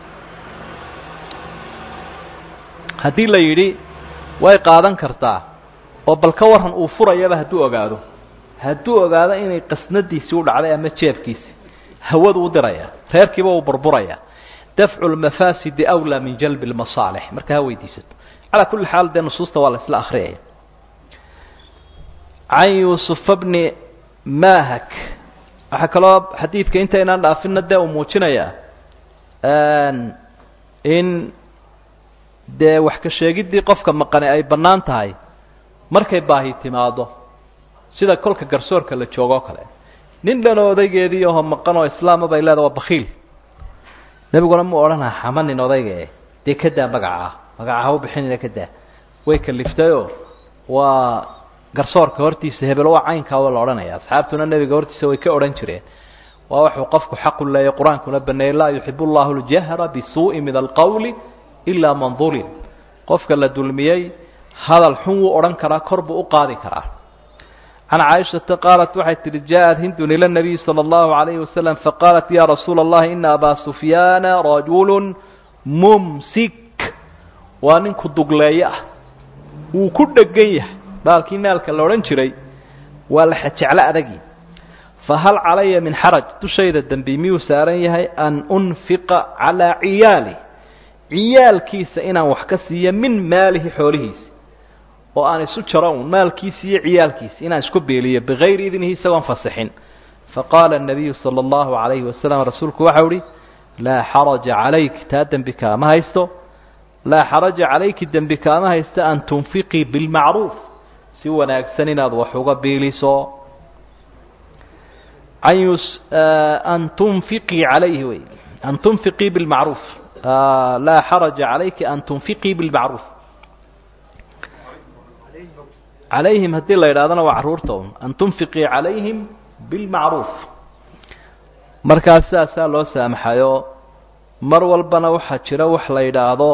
haddii la yidhi way qaadan kartaa oo bal ka waran uu furayaba hadduu ogaado hadduu ogaado inay qasnadiisii u dhacday ama jeefkiisi hawadu u diraya reerkiiba uu burburaya dafcu lmafaasidi awlaa min jalbi lmasaalix marka ha weydiisato calaa kulli xaal dee nusuusta waa la isla akhriyaya can yuusufa bni mahak waxaa kaloo xadiidka intaynaan dhaafinna dee uu muujinayaa in dee wax ka sheegiddii qofka maqani ay bannaan tahay markay baahi timaado sida kolka garsoorka la joogo o kale nin dhan oo odaygeedii aho maqan oo islaama bay leeda waa bakiil nebiguna mu odhanaa xamanin odayga e dee ka daa magacaa magaca ha u bixinina ka daa way kaliftayoo waa garsoorka hortiisa hebel waa caynkaa waa la odhanaya asxaabtuna nebiga hortiisa way ka odhan jireen waa wuxuu qofku xaqu leeyahy qur-aankuna baneeyey laa yuxib llahu ljahra bisuu'i min alqowli ilaa man dulim qofka la dulmiyey hadal xun wuu odhan karaa kor buu u qaadi karaa can caaishata qaalat waxay tihi jaaءat hindun ila nabiyi salى اllahu alayhi wasalam faqaalat ya rasuula اllahi ina abaa sufyaana rajulu mumsik waa ninku dugleeye ah wuu ku dhegan yahay baalkii naalka la odhan jiray waa la xajeclo adagi fahal calaya min xaraj dushayda dembi miyuu saaran yahay an unfiqa calىa ciyaali ciyaalkiisa inaan wax ka siiyo min maalihi xoolihiisa oo aan isu jaro un maalkiisi iyo ciyaalkiisi inaan isku beeliyo bigayri idnihi isagoon fasixin faqaala الnabiyu salى اllahu عalayhi wasalam rasuulku waxau ihi laa xaraja calayk taa dembi kaama haysto laa xaraja calayki dembi kaama haysto an tunfiqii bilmacruuf si wanaagsan inaad wax uga biiliso an tunfiqii calayhi wey an tunfiqii bilmacruuf laa xaraja calayki an tunfiqii bilmacruuf calayhim haddii la yidhahdana waa carruurta un an tunfiqii calayhim bilmacruuf markaas sidaasaa loo saamaxayo mar walbana waxaa jira wax la yidhaahdo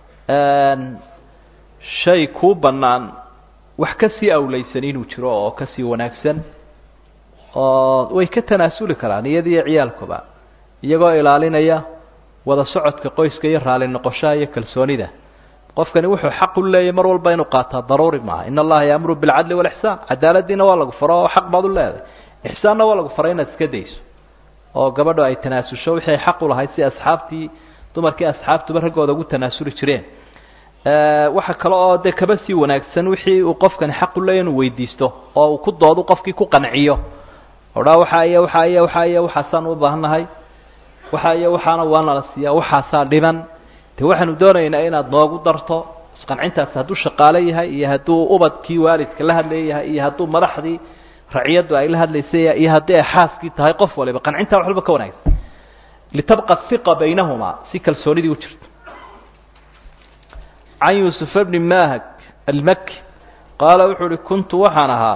shay kuu bannaan wax ka sii awlaysan inuu jiro oo ka sii wanaagsan oo way ka tanaasuli karaan iyadiiyo ciyaalkuba iyagoo ilaalinaya wada socodka qoyska iyo raali noqoshaha iyo kalsoonida qofkani wuxuu xaq u leeyahy mar walba inuu qaataa daruuri maaha in allaha yaamuru bilcadli walixsaan cadaaladiina waa lagu faro oo xaq baad u leedahay ixsaanna waa lagu faray inaad iska dayso oo gabadho ay tanaasusho wixii ay xaq u lahayd si asxaabtii dumarkii asxaabtuba raggooda ugu tanaasuli jireen waxa kale oo dee kaba sii wanaagsan wixii uu qofkani xaq u leeyahy inuu weydiisto oo uu ku doodu qofkii ku qanciyo odhaa waxaa iyo waxaa iyo waxaa iyo waxaasaan u baahannahay waxaa iyo waxaana waa nala siiyaa waxaasaa dhiban de waxaanu doonaynaa inaad noogu darto isqancintaasi hadduu shaqaale yahay iyo hadduu ubadkii waalidka la hadlaya yahay iyo hadduu madaxdii raciyaddu ay la hadlaysay iyo haddii ay xaaskii tahay qof waliba qancintaa wax walba ka wanaagsan litabqa hiqa baynahumaa si kalsoonidii u jirto can yuusufa bni mahag almaki qaala wuxuu uhi kuntu waxaan ahaa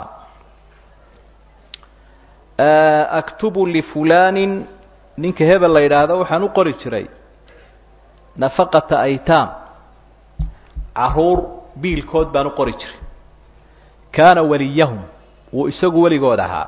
aktubu lifulanin ninka hebel la yidhaahdo waxaan u qori jiray nafaqata aytaam caruur biilkood baan u qori jiray kaana waliyahum wuu isagu weligood ahaa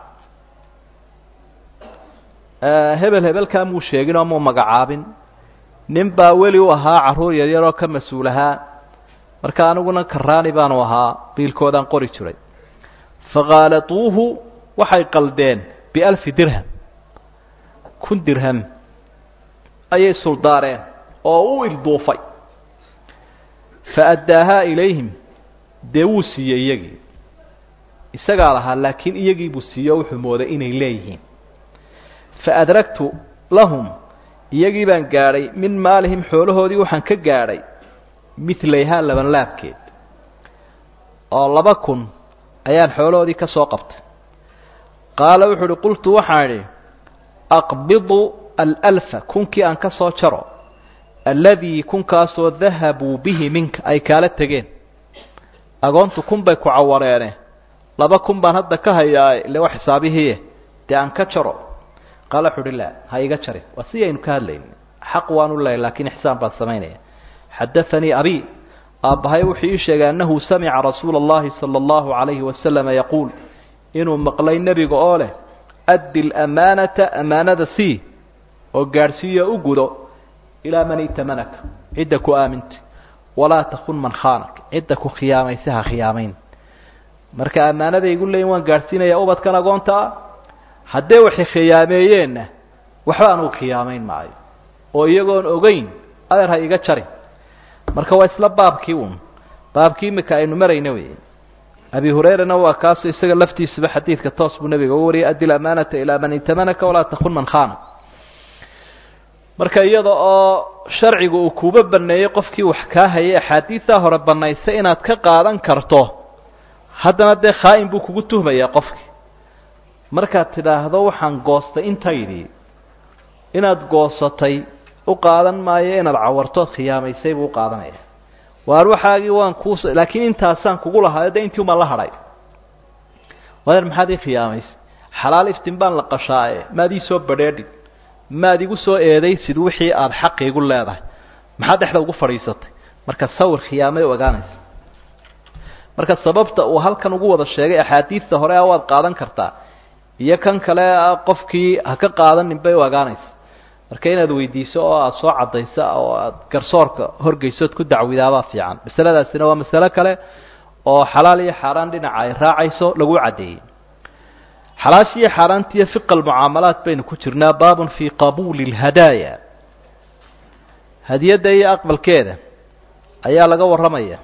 hebel hebelkaa muu sheegin oo muu magacaabin nin baa weli u ahaa carruur yaryaroo ka mas-uul ahaa marka aniguna karaani baanu ahaa biilkoodaan qori jiray fakhaaladuuhu waxay qaldeen bialfi dirham kun dirham ayay suldaareen oo u ilduufay fa addaahaa ilayhim dee wuu siiyey iyagii isagaa lahaa laakiin iyagii buu siiye o wuxuu mooday inay leeyihiin fa adragtu lahum iyagii baan gaadhay min maalihim xoolahoodii waxaan ka gaadhay midlayhaa labanlaabkeed oo laba kun ayaan xoolahoodii ka soo qabtay qaala wuxuu uhi qultu waxaan idhi aqbidu alalfa kunkii aan ka soo jaro alladii kunkaasoo dahabuu bihi minka ay kaala tegeen agoontu kun bay ku cawareene laba kun baan hadda ka hayaa ile wa xisaabihiie dee aan ka jaro qaala wuxu uhi laa ha iga jarin waa si aynu ka hadlayn xaq waan u lehay laakiin ixsaan baan samaynaya xadaanii abi aabbahay wuxuu ii sheegay annahu samica rasuula اllahi salى اllahu عalayhi wasalama yaquul inuu maqlay nebiga oo leh addi lamaanata amaanada sii oo gaadhsiiyo u gudo ilaa man itamanaka cidda ku aamintay walaa takun man khaanak cidda ku khiyaamaysa ha khiyaamayn marka ammaanada igu leeyin waan gaadhsiinayaa ubadkan agoonta ah haddee waxay khiyaameeyeenna waxba anugu khiyaamayn maayo oo iyagoon ogeyn adeer ha iga jarin marka waa isla baabkii uun baabkii imika aynu marayna wey abi hurayrana waa kaaso isaga laftiisaba xadiidka toos buu nebiga uga wariyay addi lamaanata ilaa man itamanaka walaa takun man khaanak marka iyada oo sharcigu uu kuuba baneeyey qofkii wax kaa hayay axaadiidaa hore banaysa inaad ka qaadan karto haddana dee khaa-in buu kugu tuhmayaa qofkii markaad tidhaahdo waxaan goostay intaydii inaad goosatay u qaadan maayo inaad cawartood khiyaamaysay buu u qaadanaya waar waxaagii waan kuus laakiin intaasaan kugu lahaa de intii umaan la hadhay wadeer maxaad ii khiyaamaysay xalaal iftin baan la qashaaye maad ii soo badheedhin maad igu soo eedaysid wixii aada xaqiigu leedahay maxaad dhexda ugu fadhiisatay marka sawir khiyaamay ogaanaysa marka sababta uu halkan ugu wada sheegay axaadiidta hore a waad qaadan kartaa iyo kan kale qofkii ha ka qaadanin bay u ogaanaysa marka inaad weydiiso oo aada soo caddayso oo aada garsoorka horgeysood ku dacwidaabaa fiican masaladaasina waa masalo kale oo xalaal iyo xaaraan dhinaca ay raacayso lagu caddeeyey xalaasha iyo xaaraanta iyo fiqa almucaamalaat baynu ku jirnaa baabun fii qabuuli اlhadaaya hadiyadda iyo aqbalkeeda ayaa laga warramaya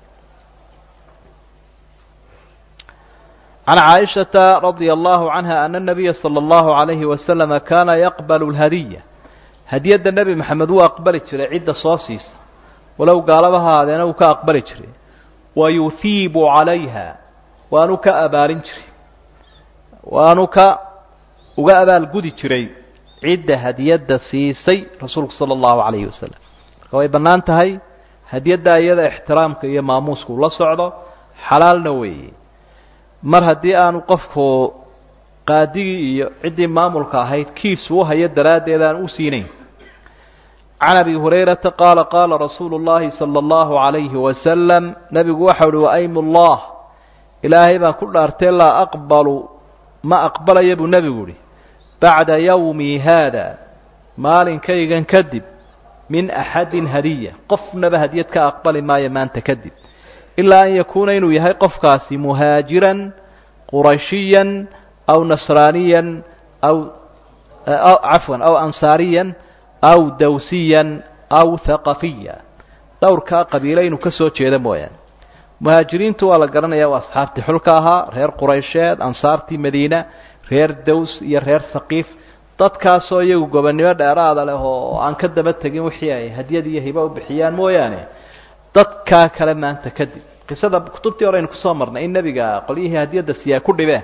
can caaishata radia allahu canha ana nabiya sala allahu alayhi wasalama kaana yaqbalu lhadiya hadiyadda nebi maxamed wuu aqbali jiray cidda soo siisa walow gaalaba ha ahaadeena wuu ka aqbali jiray wa yuhiibu calayha waanu ka abaalin jiray waanu ka uga abaalgudi jiray cidda hadiyadda siisay rasuulku sala allahu calayhi wasalam marka way bannaan tahay hadiyadda iyada ixtiraamka iyo maamuusku la socdo xalaalna weeye mar haddii aanu qofku qaadigii iyo ciddii maamulka ahayd kiisu u hayo daraaddeed aan u siinayn can abi hurayrata qaala qaala rasuulu llahi sala allahu calayhi wasalam nebigu waxau uhi waaymu llah ilaahay baan ku dhaartee laa aqbalu ma aqbalaya buu nebigu ihi bacda yawmi haada maalinkaygan kadib min axadin hadiya qofnaba hadiyad ka aqbali maayo maanta kadib ilaa an yakuuna inuu yahay qofkaasi muhaajiran qurashiyan aw nasraaniyan aw cafwan aw ansaariyan aw dawsiyan aw haqafiya dhowrkaa qabiilo inuu ka soo jeedo mooyaane muhaajiriintu waa la garanaya waa asxaabtii xulka ahaa reer quraysheed ansaartii madiina reer daws iyo reer haqiif dadkaasoo iyagu gobonnimo dheeraada leh oo aan ka daba tegin wixii ay hadyad iyo hibo u bixiyaan mooyaane dadkaa kale maanta kadib qisada kutubtii hore aynu kusoo marnay in nebiga qolyihii hadiyadda siyaa ku dhibeen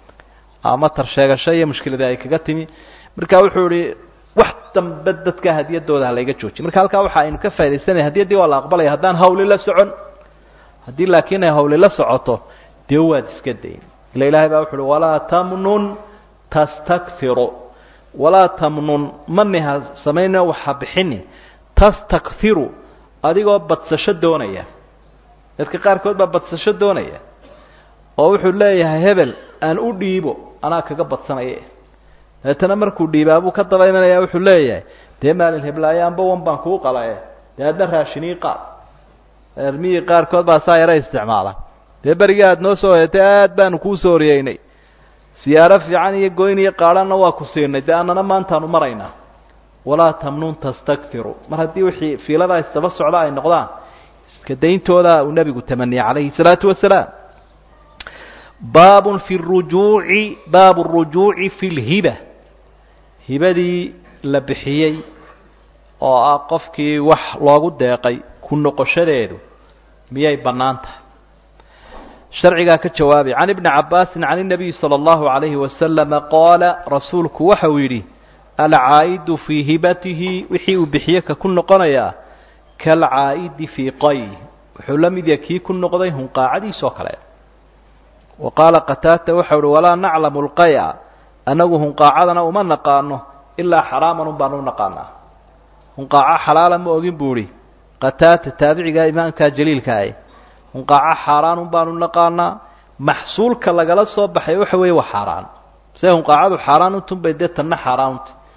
ama tarsheegasho iyo mushkilada ay kaga timi marka wuxuu ihi wax dambe dadka hadiyadooda ha layga joojiy marka halkaa waxa aynu ka faa'idaysanaya hadiyaddii waa la aqbalaya haddaan hawli la socon haddii laakiin ay hawli la socoto dee waad iska dayn ila ilaahay baa wuxu uhi walaa tamnun tastakhiru walaa tamnun maniha samayna waxa bixini tastakhiru adigoo badsasho doonaya dadka qaarkood baa badsasho doonaya oo wuxuu leeyahay hebel aan u dhiibo anaa kaga badsanaya dabeetana markuu dhiibaabuu ka daba imanaya wuxuu leeyahay dee maalin heblaayo amba wan baan kuu qalae dee adna raashinii qaad ermihii qaarkood baa saa yara isticmaala dee berigii aada noo soo hoyatay aad baanu kuu soo oriyeynay siyaaro fiican iyo goyn iyo qaadhanna waa ku siinay dee annana maantaanu maraynaa walaa tamnun tastakfiru mar haddii wixii fiiladaa isdaba socda ay noqdaan iska dayntooda uu nebigu tamaniyey calayhi salaatu wasalaam baabun fi rujuuci baabu rujuuci fi lhiba hibadii la bixiyey oo ah qofkii wax loogu deeqay ku noqoshadeedu miyay bannaan tahay sharcigaa ka jawaabay can ibni cabaasin can inabiyi sala allahu calayhi wasalama qaala rasuulku waxa uu yidhi alcaa'idu fii hibatihi wixii uu bixiye ka ku noqonayaa kaalcaa'idi fii qayh wuxuu la mid yahay kii ku noqday hunqaacadiisoo kale wa qaala qataata waxau uhi walaa naclamu lqaya annagu hunqaacadana uma naqaano ilaa xaraaman un baan u naqaanaa hunqaaco xalaala ma ogin buu ihi qataata taabiciga imaamkaa jaliilka ah hunqaaco xaaraan un baanu naqaanaa maxsuulka lagala soo baxay waxa weeye waa xaaraan se hunqaacadu xaaraan untun bay dee tanna xaaraan unta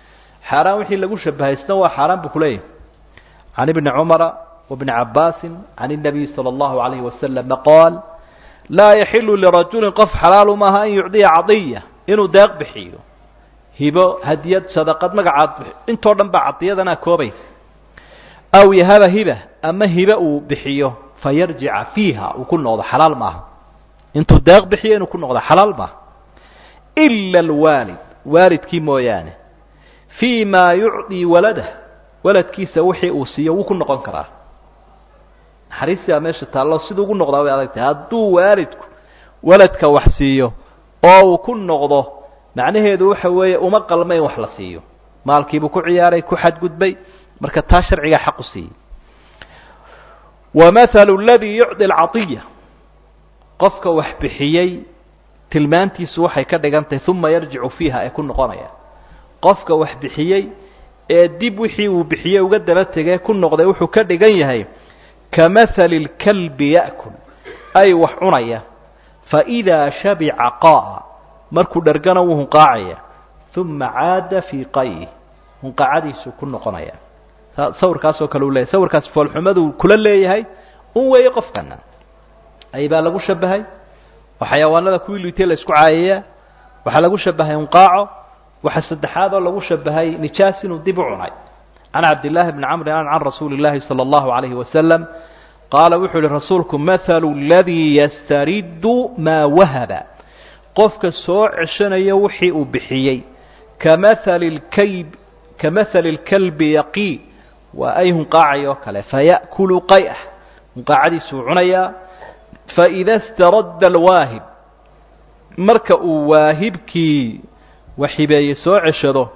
xaaraan wixii lagu shabahaysna waa xaaraan buu kuleeyahay can ibni cumara wabni cabaasin can الnabiy salى اllahu alayhi wasalama qaal laa yaxilu lirajulin qof xalaalu maaha an yucdiya cadiya inuu deeq bixiyo hibo hadiyad sadaqad magacaad intoo dhan baa cadiyadana koobaysa aw yahaba hiba ama hibe uu bixiyo fayarjica fiiha uu ku noqdo xalaal maaha intuu deeq bixiyo inuu ku noqdo xalaal maaha ila alwaalid waalidkii mooyaane fii ma yucdii waladah waladkiisa wixii uu siiyo wuu ku noqon karaa naxariistaa meesha taallo siduu ugu noqdaa way adag tahay hadduu waalidku waladka wax siiyo oo uu ku noqdo macnaheedu waxa weeye uma qalma in wax la siiyo maalkiibuu ku ciyaaray ku xadgudbay marka taa sharcigaa xaq u siiyey wamahalu aladii yucdi alcadiya qofka wax bixiyey tilmaantiisu waxay ka dhigan tahay uma yarjicu fiiha ee ku noqonaya qofka wax bixiyey ee dib wixii uu bixiyey uga daba tegee ku noqday wuxuu ka dhigan yahay kamahali اlkalbi ya'kul ay wax cunaya faidaa shabica qa'a markuu dhargana wuu hunqaacaya uma caada fii qayh hunqaacadiisuu ku noqonaya sawirkaasoo kale u leeyahy sawirkaas foolxumaduu kula leeyahay un weeye qofkana ay baa lagu shabahay oo xayawaanada kuwii liitay la isku caayayaa waxaa lagu shabahay hunqaaco waxaa saddexaad oo lagu shabahay nijaas inuu dib u cunay can cabdillaahi bni camri an can rasuuli llaahi sala allahu calayhi wasalam qaala wuxuu yihi rasuulku mathalu ladii yastariddu maa wahaba qofka soo ceshanaya wixii uu bixiyey kamahali lkayb kamahali lkalbi yaqii waa ay hunqaacay oo kale faya'kulu qay'ah hunqaacadiisuu cunayaa faida staradda alwaahib marka uu waahibkii waxibeeye soo ceshado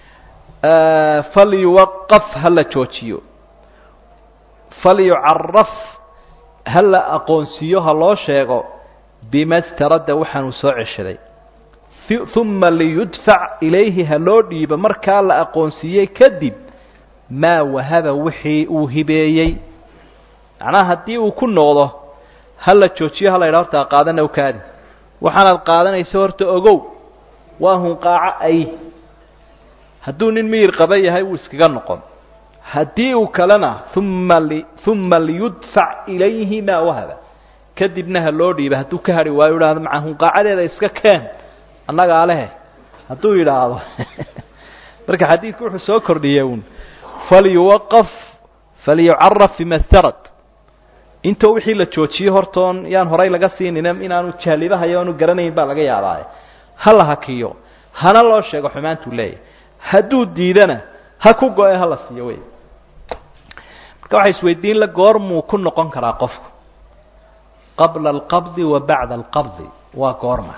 falyuwaqaf ha la joojiyo falyucaraf ha la aqoonsiiyo ha loo sheego bima staradda waxaanuu soo ceshaday uma liyudfac ilayhi ha loo dhiibo markaa la aqoonsiiyey kadib maa wahaba wixii uu hibeeyey macnaha haddii uu ku noqdo ha la joojiyo ha la yidha horta qaadana kaadi waxaanaad qaadanayso horta ogow waa hunqaaco ay hadduu nin miyir qaba yahay wuu iskaga noqon haddii uu kalena uma li uma liyudfac ilayhi maa wahaba kadibna ha loo dhiiba hadduu ka hadhi waayo idhahdo maca hunqaacadeeda iska keen annagaa lehe hadduu yidhaahdo marka xadiidku wuxuu soo kordhiyey un falyuwaqaf falyucaraf bima starad intoo wixii la joojiyo hortoon yaan horay laga siinina inaanu jahlibahayo aanu garanayn baa laga yaabaaye ha la hakiyo hana loo sheego xumaantuu leeyahy hadduu diidana ha ku go-e hala siiyo wey marka waxay isweydiin la goormuu ku noqon karaa qofku qabla alqabdi wa bacda alqabdi waa goorma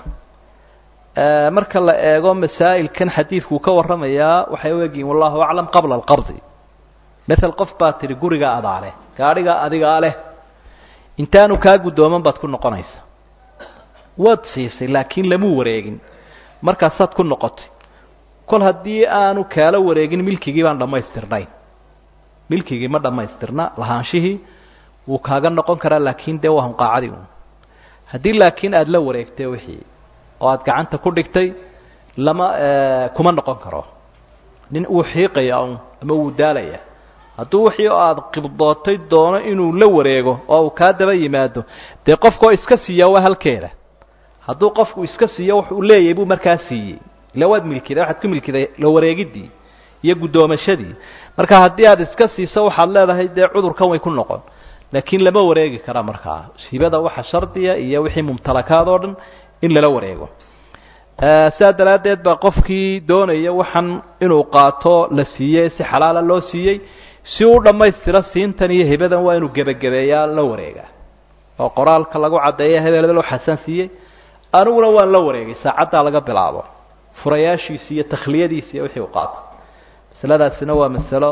marka la eego masaa'ilkan xadiidkuu ka warramayaa waxay u egyihin wallahu aclam qabla alqabdi mael qof baa tidhi gurigaa adaa leh gaadhigaa adigaa leh intaanu kaa guddooman baad ku noqonaysaa waad siisay laakiin lamuu wareegin markaasaad ku noqotay kol haddii aanu kaala wareegin milkigii baan dhammaystirnayn milkigii ma dhammaystirna lahaanshihii wuu kaaga noqon karaa laakiin dee waa hunqaacadii un haddii laakiin aada la wareegtay wixii oo aada gacanta ku dhigtay lama kuma noqon karo nin wuu xiiqaya un ama wuu daalaya hadduu wixii oo aada qibdootay doono inuu la wareego oo uu kaa daba yimaado dee qofkoo iska siiya waa halkeeda hadduu qofku iska siiyo wax uu leeyahay buu markaa siiyey ila waad milkiday waxaad ku milkiday la wareegidii iyo guddoomashadii marka haddii aada iska siiso waxaad leedahay dee cudurkan way ku noqon laakiin lama wareegi kara markaa hibada waxa shardiya iyo wixii mumtalakaad oo dhan in lala wareego sidaa daraaddeed baa qofkii doonaya waxan inuu qaato la siiyey si xalaala loo siiyey si u dhammaystiro siintan iyo hibadan waa inuu gebagabeeyaa la wareegaa oo qoraalka lagu caddeeya hebel hebel waxaasaan siiyey aniguna waan la wareegay saacaddaa laga bilaabo furayaashiisi iyo takhliyadiisi iyo wixii u qaato masaladaasina waa masalo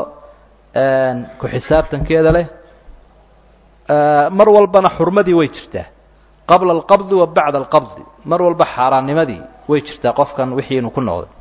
ku xisaabtankeeda leh mar walbana xurmadii way jirtaa qabla alqabdi wa bacda alqabdi mar walba xaaraannimadii way jirtaa qofkan wixii inuu ku noqday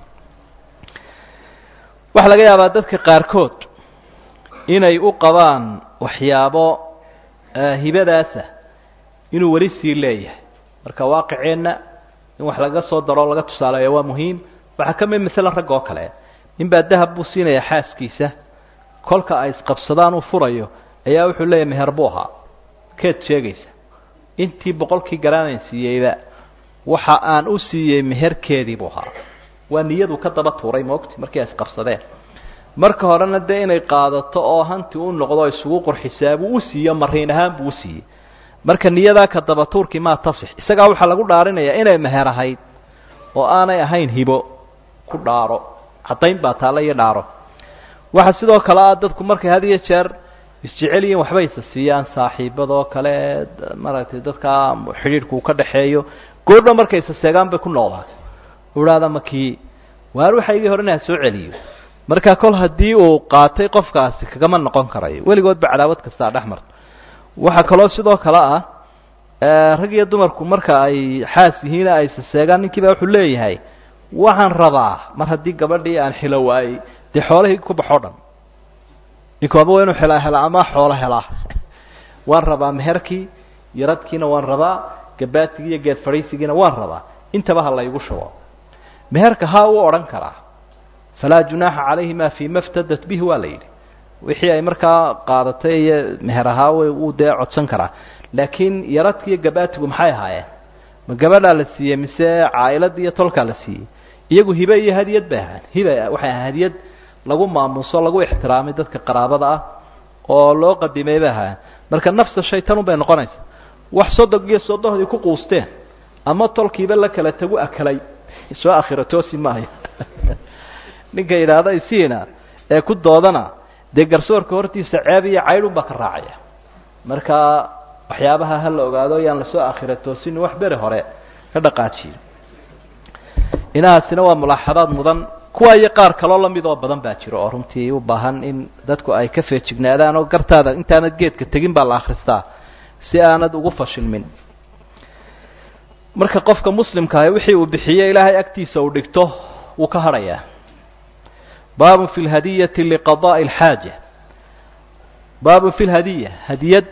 waxaa laga yaabaa dadka qaarkood inay u qabaan waxyaabo hibadaasa inuu weli sii leeyahay marka waaqiceenna in wax laga soo daro o laga tusaaleeyo waa muhiim waxaa ka mid masala rag oo kale inbaa dahab buu siinayaa xaaskiisa kolka ay isqabsadaan uu furayo ayaa wuxuu leeyahy meher buu ahaa keed sheegaysa intii boqolkii garaanan siiyeyba waxa aan u siiyey meherkeedii buu ahaa waa niyadu ka daba tuuray moogti markii ay isqabsadeen marka horena dee inay qaadato oo hanti u noqdo isugu qurxisaa buu u siiyo mariin ahaan buu u siiyey marka niyadaa ka daba tuurkii maa tasix isagaa waxaa lagu dhaarinayaa inay meher ahayd oo aanay ahayn hibo ku dhaaro caddayn baa taalla iyo dhaaro waxaa sidoo kale ah dadku markay had iyo jeer isjecel yihiin waxbay isa siiyaan saaxiibadoo kale maaragtay dadkaa xidhiidhku uu ka dhaxeeyo goordho markay isa seegaan bay ku noqdaan udhaada makii waar waxaygii horena ha soo celiyo marka kol haddii uu qaatay qofkaasi kagama noqon karayo weligoodba cadaawad kastaa dhex marto waxaa kaloo sidoo kale ah rag iyo dumarku marka ay xaas yihiina ay isa seegaan ninkii baa wuxuu leeyahay waxaan rabaa mar haddii gabadhii aan xilo waayey dee xoolahii ku baxoo dhan ninku ama waa inuu xelaa helaa ama xoolo helaa waan rabaa meherkii yaradkiina waan rabaa gabaatigii iyo geed fadhiisigiina waan rabaa intaba ha laygu shubo meherka haa uu odhan karaa falaa junaaxa calayhima fii ma ftadat bihi waa la yidhi wixii ay markaa qaadatay iyo meher ahaa wuu dee codsan karaa laakiin yaradki iyo gabaatigu maxay ahaayeen ma gabadhaa la siiyey mise caa'iladii iyo tolkaa la siiyey iyagu hibe iyo hadiyad bay ahaan hibe waxay ahaan hadiyad lagu maamuuso lagu ixtiraamay dadka qaraabada ah oo loo qadimay bay ahaayeen marka nafsa shaytanun bay noqonaysaa wax sodog iyo sodohdii ku quusteen ama tolkiiba la kala tagu akalay soo akhira toosi maayo ninka yidhaahda isiina ee ku doodana dee garsoorka hortiisa ceeb iyo caydhun baa ka raacaya marka waxyaabaha ha la ogaado yaan lasoo akhira toosin wax beri hore ka dhaqaajiyo inahaasina waa mulaaxadaad mudan kuwa iyo qaar kaloo lamid oo badan baa jiro oo runtii u baahan in dadku ay ka feejignaadaan oo gartaada intaanad geedka tegin baa la akhristaa si aanad ugu fashilmin marka qofka muslimka ahi wixii uu bixiyey ilaahay agtiisa uu dhigto wuu ka hadhayaa baabun fi lhadiyati liqadaءi اlxaaja baabun fi lhadiya hadiyad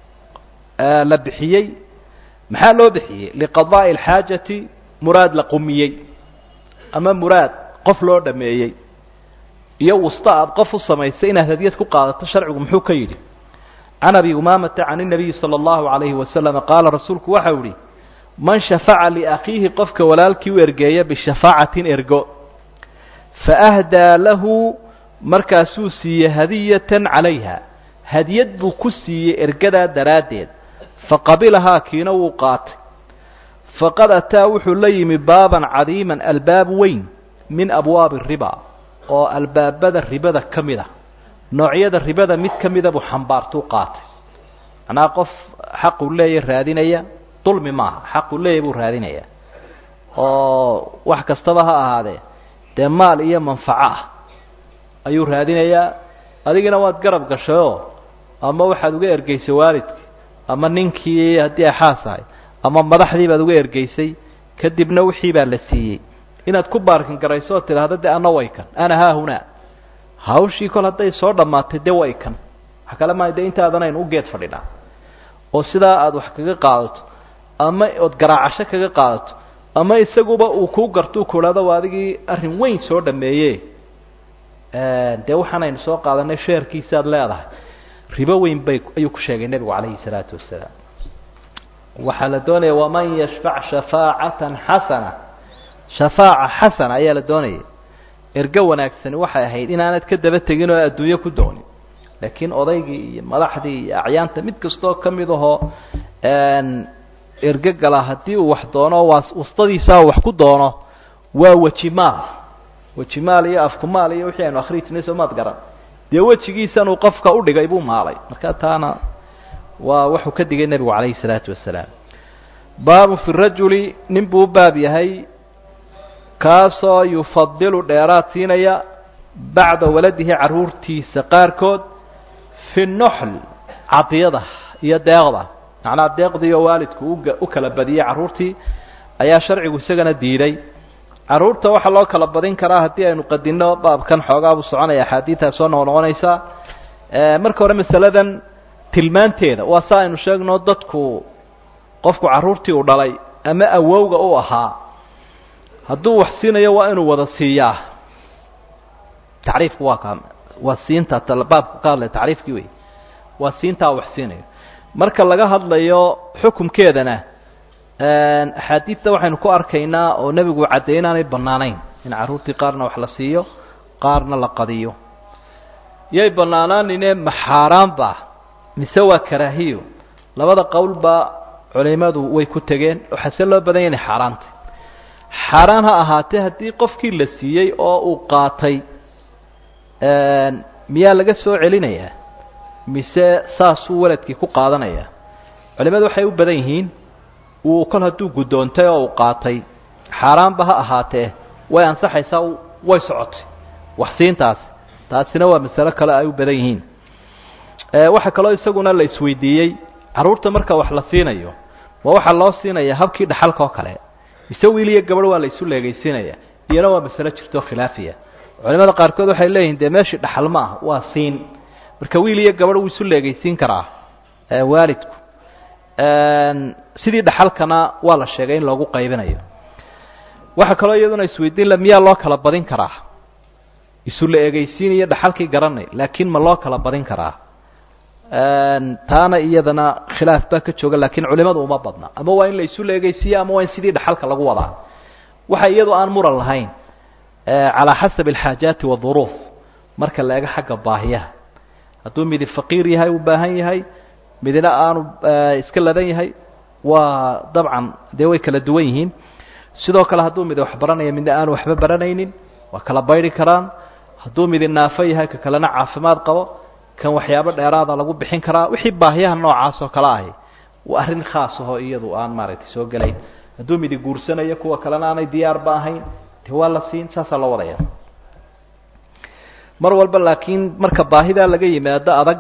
la bixiyey maxaa loo bixiyey liqadaءi اlxaajati muraad la qumiyey ama muraad qof loo dhameeyey iyo wasta aad qof u samaysay inaad hadiyad ku qaadato sharcigu muxuu ka yidhi can abi umaamata can الnabiyi salى اllahu عalayhi wasalam qaala rasuulku waxau yihi man shafaca liakhiihi qofka walaalkii u ergeeya bishafaacatin ergo faahdaa lahu markaasuu siiyey hadiyatan calayha hadiyad buu ku siiyey ergadaa daraaddeed faqabilahaa kiina wuu qaatay faqad ataa wuxuu la yimi baaban cadiiman albaab weyn min abwaabi riba oo albaabada ribada ka mid a noocyada ribada mid ka mida buu xambaartuu qaatay macnaha qof xaquu leeya raadinaya dulmi maaha xaquu leeya buu raadinaya oo wax kastaba ha ahaadee dee maal iyo manfaco ah ayuu raadinayaa adigina waad garab gashayoo ama waxaad uga ergeysay waalidkii ama ninkii haddii ay xaas ahay ama madaxdii baad uga ergeysay kadibna wixii baa la siiyey inaad ku baarkin garayso oo tidhaahdo de ana way kan ana haahunaa hawshii kol hadday soo dhammaatay de way kan wax kale maa de intaadanaynu u geed fadhinaa oo sidaa aada wax kaga qaadato ama ood garaacasho kaga qaadato ama isaguba uu kuu gartuu kuhahdo waa adigii arrin weyn soo dhameeye dee waxaanaynu soo qaadanay sheerkiisaad leedahay ribo weyn bay ayuu ku sheegay nebigu calayhi salaatu wasalaam waxaa la doonaya waman yashfac shafaacatan xasana shafaaca xasana ayaa la doonaya ergo wanaagsani waxay ahayd inaanad ka daba tegin oo adduunyo ku doonin laakiin odaygii iyo madaxdii iyo acyaanta mid kastoo ka mid ahoo ergo gala haddii uu wax doono waa wastadiisaa wax ku doono waa wejimaal wejimaal iyo afkumaal iyo wixii aynu akhrii jirnay soo maad garan dee wejigiisanuu qofka udhigay buu maalay marka taana waa wuxuu ka digay nebigu calayhi salaatu wasalaam baabu fi rajuli nin buu u baab yahay kaasoo yufadilu dheeraad siinaya bacda waladihi carruurtiisa qaarkood fi noxl cadiyada iyo deeqda macnaa deeqdiioo waalidku uga u kala badiyey carruurtii ayaa sharcigu isagana diiday carruurta waxaa loo kala badin karaa haddii aynu qadinno baabkan xoogaa buu soconaya axaadiidaa soo noqnoqonaysaa marka hore masaladan tilmaanteeda waa sa aynu sheegno dadku qofku carruurtii uu dhalay ama awowga u ahaa hadduu wax siinayo waa inuu wada siiyaa tacriifku waa ka waa siinta baabka ka hadlaya tacriifkii wey waa siintaa wax siinayo marka laga hadlayo xukumkeedana axaadiidta waxaynu ku arkaynaa oo nebigu caddeey inaanay bannaanayn in carruurtii qaarna wax la siiyo qaarna la qadiyo yay bannaanaanine ma xaaraanba mise waa karaahiyo labada qowlba culimadu way ku tegeen waxaase loo badanya inay xaaraantay xaaraan ha ahaatee haddii qofkii la siiyey oo uu qaatay miyaa laga soo celinayaa mise saasuu waladkii ku qaadanaya culimadu waxay u badan yihiin uu kol hadduu guddoontay oo uu qaatay xaaraanba ha ahaatee way ansaxaysaa way socotay waxsiintaasi taasina waa masalo kale ay u badan yihiin waxaa kaloo isaguna la isweydiiyey carruurta marka wax la siinayo ma waxaa loo siinaya habkii dhaxalka oo kale mise wiil iyo gabadh waa la isu leegaysiinaya iyana waa masalo jirto khilaafiya culimada qaarkood waxay leeyihin dee meeshii dhaxal ma ah waa siin marka wiil iyo gabadh wuu isu leegaysiin karaa waalidku sidii dhaxalkana waa la sheegay in loogu qaybinayo waxaa kaloo iyaduna isweydiin la miyaa loo kala badin karaa isu la egeysiin iyo dhaxalkii garanay laakiin ma loo kala badin karaa taana iyadana khilaaf baa ka jooga laakiin culimadu uma badna ama waa in la isu la egeysiiye ama waa in sidii dhaxalka lagu wadaa waxa iyadu aan muran lahayn calaa xasabi alxaajaati waduruuf marka la ego xagga baahiyaha hadduu midi faqiir yahay u baahan yahay midina aanu iska ladan yahay waa dabcan dee way kala duwan yihiin sidoo kale hadduu midi wax baranaya midna aanu waxba baranaynin waa kala bayri karaan hadduu midi naafo yahay ka kalena caafimaad qabo kan waxyaabo dheeraada lagu bixin karaa wixii baahiyaha noocaas oo kale ahi waa arrin khaas ahoo iyadu aan maaragtay soo gelayn hadduu midi guursanayo kuwa kalena aanay diyaarba ahayn de waa la siin saasaa loo wadaya mar walba laakiin marka baahidaa laga yimaado adag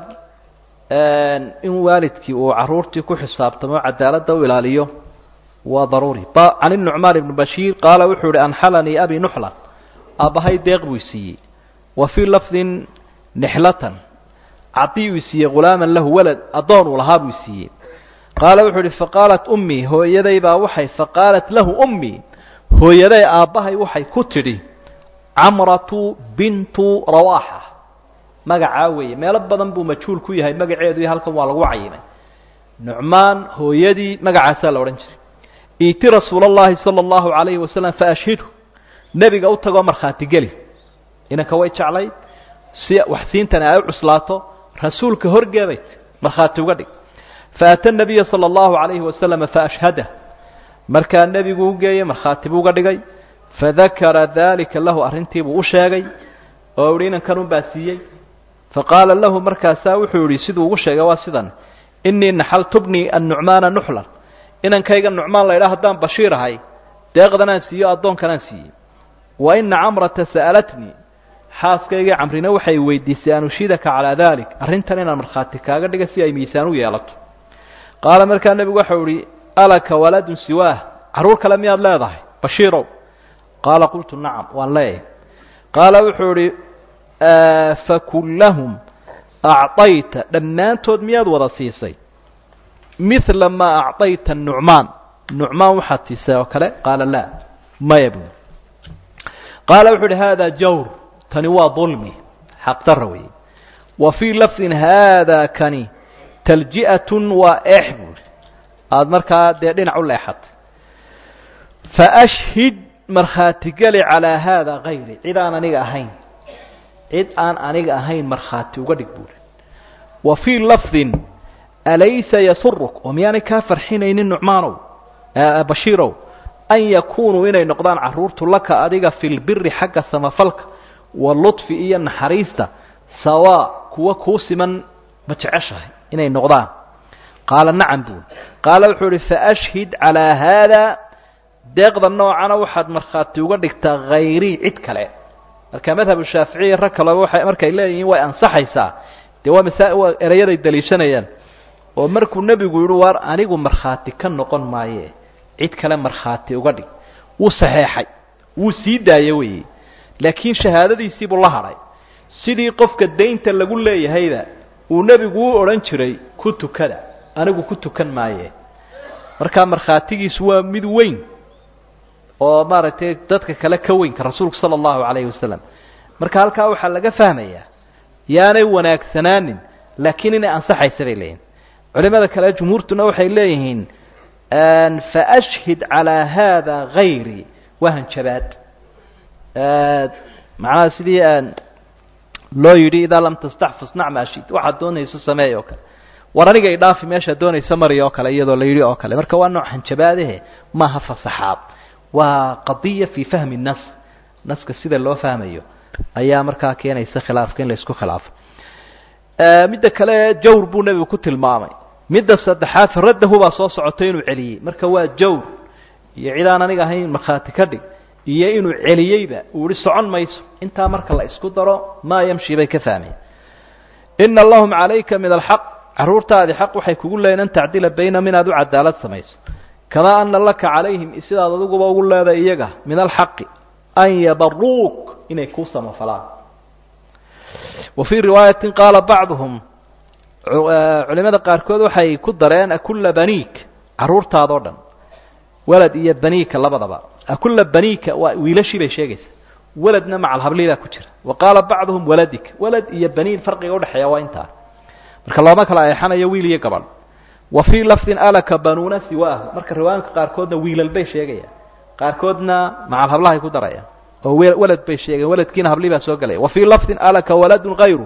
in waalidkii uu caruurtii ku xisaabtamo cadaaladda u ilaaliyo waa daruuri can inucmaan ibni bashiir qaala wuxuu ihi anxalanii abi nuxlan aabbahay deeq buu isiiyey wa fii lafdin nixlatan cadii uu isiiyey hulaaman lahu walad addoon uu lahaa buu isiiyey qaala wuxuu ihi faqaalat ummii hooyaday baa waxay faqaalat lahu ummii hooyaday aabbahay waxay ku tidhi camratu bintu rawaaxa magacaa weeye meelo badan buu majhuul ku yahay magaceedu iyo halkan waa lagu cayimay nucmaan hooyadii magacaasaa la odhan jiray iiti rasuul اllahi salى اllahu alayhi wasalam faashhidhu nebiga u tagoo markhaati geli inanka way jeclayd si waxsiintani ay u cuslaato rasuulka horgeeday markhaati uga dhig faata nabiya salى اllahu alayhi wasalama faashhadah markaa nebigu u geeyey markhaati buu uga dhigay fadakara dalika lahu arrintiibuu u sheegay oo uhi inankan un baa siiyey faqaala lahu markaasaa wuxuu yihi siduu ugu sheegay waa sidan inii naxaltu bnii annucmaana nuxlan inankayga nucmaan laydhaa haddaan bashiir ahay deeqdanaan siiyo addoonkanaan siiyey wa ina camrata sa'alatnii xaaskaygii camrina waxay weydiisay an ushiidaka calaa dalik arrintan inaan markhaati kaaga dhiga si ay miisaan u yeelato qaala markaa nebigu waxau ihi alaka waladun siwaah carruur kale miyaad leedahay bashiirow qaala qultu nacam waan leeyahay qaala wuxuu idhi fakullahum acطayta dhammaantood miyaad wada siisay mila maa acطayta nucmaan nucmaan waxaad siisay oo kale qaala laa maya bu qaala wuxuu uhi hada jawr tani waa dulmi xaqdara weeye wa fii lafdin haada kani talji'atun waa eex buuhi aada markaa dee dhinac u leexatay faashhid markhaatigeli calaa haada kayri cid aan aniga ahayn cid aan aniga ahayn markhaati uga dhig buuri wa fii lafdin alaysa yasuruk oo miyaanay kaa farxinaynin nucmaanow bashiirow an yakunuu inay noqdaan carruurtu laka adiga fi lbiri xagga samafalka waludfi iyo naxariista sawaa kuwa kuu siman ma jeceshahay inay noqdaan qaala nacam buuri qaala wuxuu ihi faashhid calaa haada deeqda noocana waxaad markhaati uga dhigtaa hayrii cid kale marka madhabu shaaficiya rag kaleba waay markay leeyihiin way ansaxaysaa dee waa masa waa erayaday daliishanayaan oo markuu nebigu yihi waar anigu markhaati ka noqon maaye cid kale markhaati uga dhig wuu saxeexay wuu sii daaye weeye laakiin shahaadadiisiibuu la hadhay sidii qofka daynta lagu leeyahayda uu nebigu u odhan jiray ku tukada anigu ku tukan maaye markaa markhaatigiisu waa mid weyn oo maaragtay dadka kale ka weynka rasuulku sala allahu calayhi wasalam marka halkaa waxaa laga fahmayaa yaanay wanaagsanaanin laakiin inay ansaxaysa bay leeyihin culimada kale jumhuurtuna waxay leeyihiin faashhid calaa haada hayri waa hanjabaad macnaha sidii loo yidhi idaa lam tastaxfis nacma ashid waxaad doonayso sameey oo kale war aniga idhaafi meeshaad doonayso mari oo kale iyadoo la yidhi oo kale marka waa nooc hanjabaadehe maaha fasaxaad waa qadiya fii fahmi nas naska sida loo fahmayo ayaa markaa keenaysa khilaafka in la isku khilaafo midda kale jawr buu nebigu ku tilmaamay midda saddexaad raddahu baa soo socotay inuu celiyey marka waa jawr iyo cid aan aniga ahayn markhaati ka dhig iyo inuu celiyeyba uu ihi socon mayso intaa marka la isku daro maa yamshi bay ka fahmeen ina allahum calayka min alxaq carruurtaadi xaq waxay kugu leeyiin an tacdila baynahum inaad u cadaalad samayso kamaa ana laka calayhim sidaad adiguba ugu leedahay iyaga min alxaqi an yabaruuk inay kuu samafalaan wa fii riwaayatin qaala bacduhum culimada qaarkood waxay ku dareen akulla baniik carruurtaadoo dhan walad iyo baniika labadaba akulla baniika waa wiilashii bay sheegaysaa waladna macal hablii baa ku jira wa qaala bacduhum waladika walad iyo baniin farqiga udhexeeya waa intaa marka looma kala eexanayo wiil iyo gabadh wa fii lafdin alaka banuuna siwaahu marka riwaayanka qaarkoodna wiilal bay sheegayaan qaarkoodna macal hablahay ku darayaan oo walad bay sheegayan waladkiina hablii baa soo gelaya wa fii lafdin alaka waladun hayru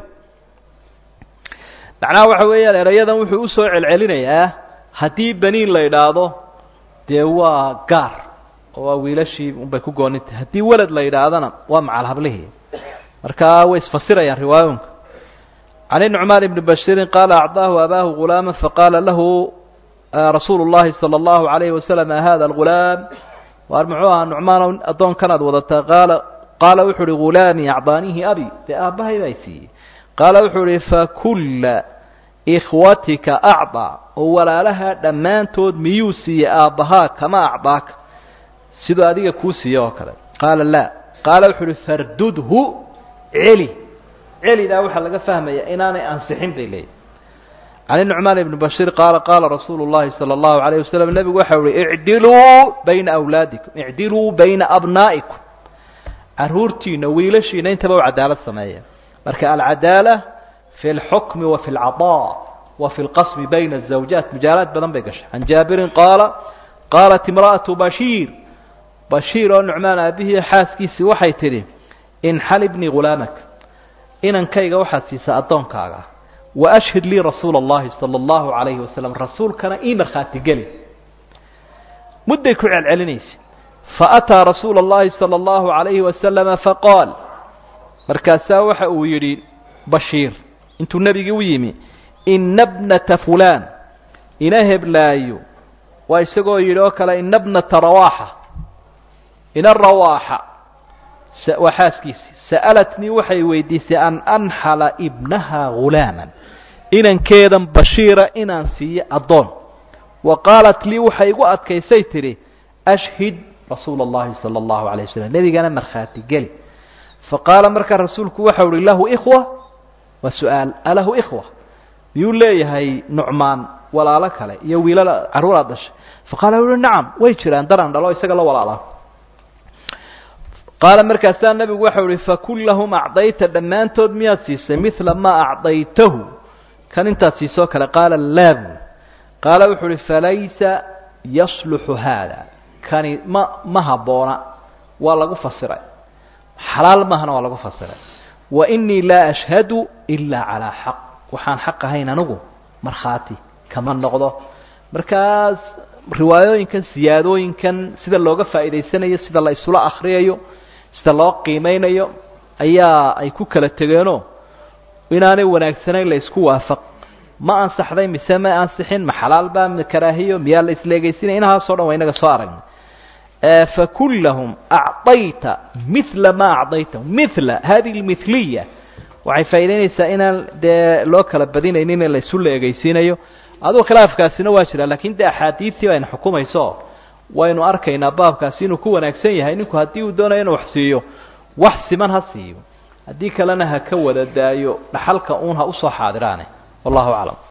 macnaha waxa weeyaan erayadan wuxuu usoo celcelinayaa haddii baniin la idhaahdo dee waa gaar oo waa wiilashii unbay ku goonintah haddii walad la yidhaahdana waa macal hablihii marka way isfasirayaan riwaayooyinka can nucmaan ibni bashiirin qaala acdaahu abaahu gulaama faqaala lahu rasuulu llahi sala allahu alayhi wasalam hada algulaam waar muxuu ahaa nucmaan addoonkanaad wadataa qaala qaala wuxuu uhi gulaamii acdaanihi abi dee aabbahay baa siiyey qaala wuxuu ihi fakulla ikhwatika acdaa oo walaalaha dhammaantood miyuu siiyey aabbahaa kama acdaaka siduu adiga kuu siiye oo kale qaala laa qaala wuxuu uhi fardudhu celi celidaa waxaa laga fahmaya inaanay ansixin bay leeyihi can nucmaan ibni bashiir qaala qaala rasuulu llahi sala allahu alayh wasalam nebigu waxa uhi icdiluu bayna awlaadikum icdiluu bayna abnaa'ikum carruurtiina wiilashiina intaba u cadaalad sameeya marka alcadaala fi اlxukmi wa fi اlcaطaa wa fi اlqasmi bayna الزawjaat mujaalaad badan bay gashay can jaabirin qaala qaalat imra'atu bashiir bashiir oo nucmaan aabihii xaaskiisii waxay tidhi inxalibnii hulaamak inankayga waxaad siisaa addoonkaaga waashhid lii rasuula اllahi salى اllahu alayhi wasalam rasuulkana ii markhaati geli mudday ku celcelinaysa faataa rasuula اllahi salى اllahu alayhi wasalama faqaal markaasaa waxa uu yidhi bashiir intuu nebigii u yimi ina bnata fulaan ina heblaayo waa isagoo yidhi oo kale ina bnata rawaaxa ina rawaaxa waa xaaskiisii sa'alatnii waxay weydiisay an anxala ibnaha hulaaman inankeedan bashiira inaan siiyo addoon wa qaalat lii waxay igu adkaysay tidhi ashhid rasuula اllahi salى اllahu alay wasalam nebigana markhaati geli faqaala markaa rasuulku waxa uhi lahu ikhwa waa su-aal alahu ikhwa miyuu leeyahay nucmaan walaalo kale iyo wiilal carruuraad dhashay faqaala wuhi nacam way jiraan daran dhalo isaga la walaalaa qaala markaasaa nebigu waxau uhi fakullahum acdayta dhammaantood miyaad siisay midla maa acdaytahu kan intaad siisoo kale qaala laabu qaala wuxuu uhi falaysa yasluxu haada kani ma ma habboona waa lagu fasiray xalaal maahana waa lagu fasiray wa inii laa ashhadu ilaa calaa xaq waxaan xaq ahayn anigu markhaati kama noqdo markaas riwaayooyinkan siyaadooyinkan sida looga faa'iidaysanayo sida la isula akriyayo sida loo qiimeynayo ayaa ay ku kala tegeenoo inaanay wanaagsanayn la isku waafaq ma ansaxday mise ma ansixin ma xalaal baa ma karaahiyo miyaa la isleegaysinaya inahaasoo dhan waa inaga soo aragnay fakullahum acطayta mila ma acطaytahum mila hadihi اlmithliya waxay faa'idaynaysaa inaan dee loo kala badinaynin in la isu leegaysiinayo aduu khilaafkaasina waa jira lakin de axaadiidtii bayna xukumayso waynu arkaynaa baabkaasi inuu ku wanaagsan yahay ninku haddii uu doonayo inuu wax siiyo wax siman ha siiyo haddii kalena ha ka wada daayo dhaxalka uun ha usoo xaadiraane wallahu aclam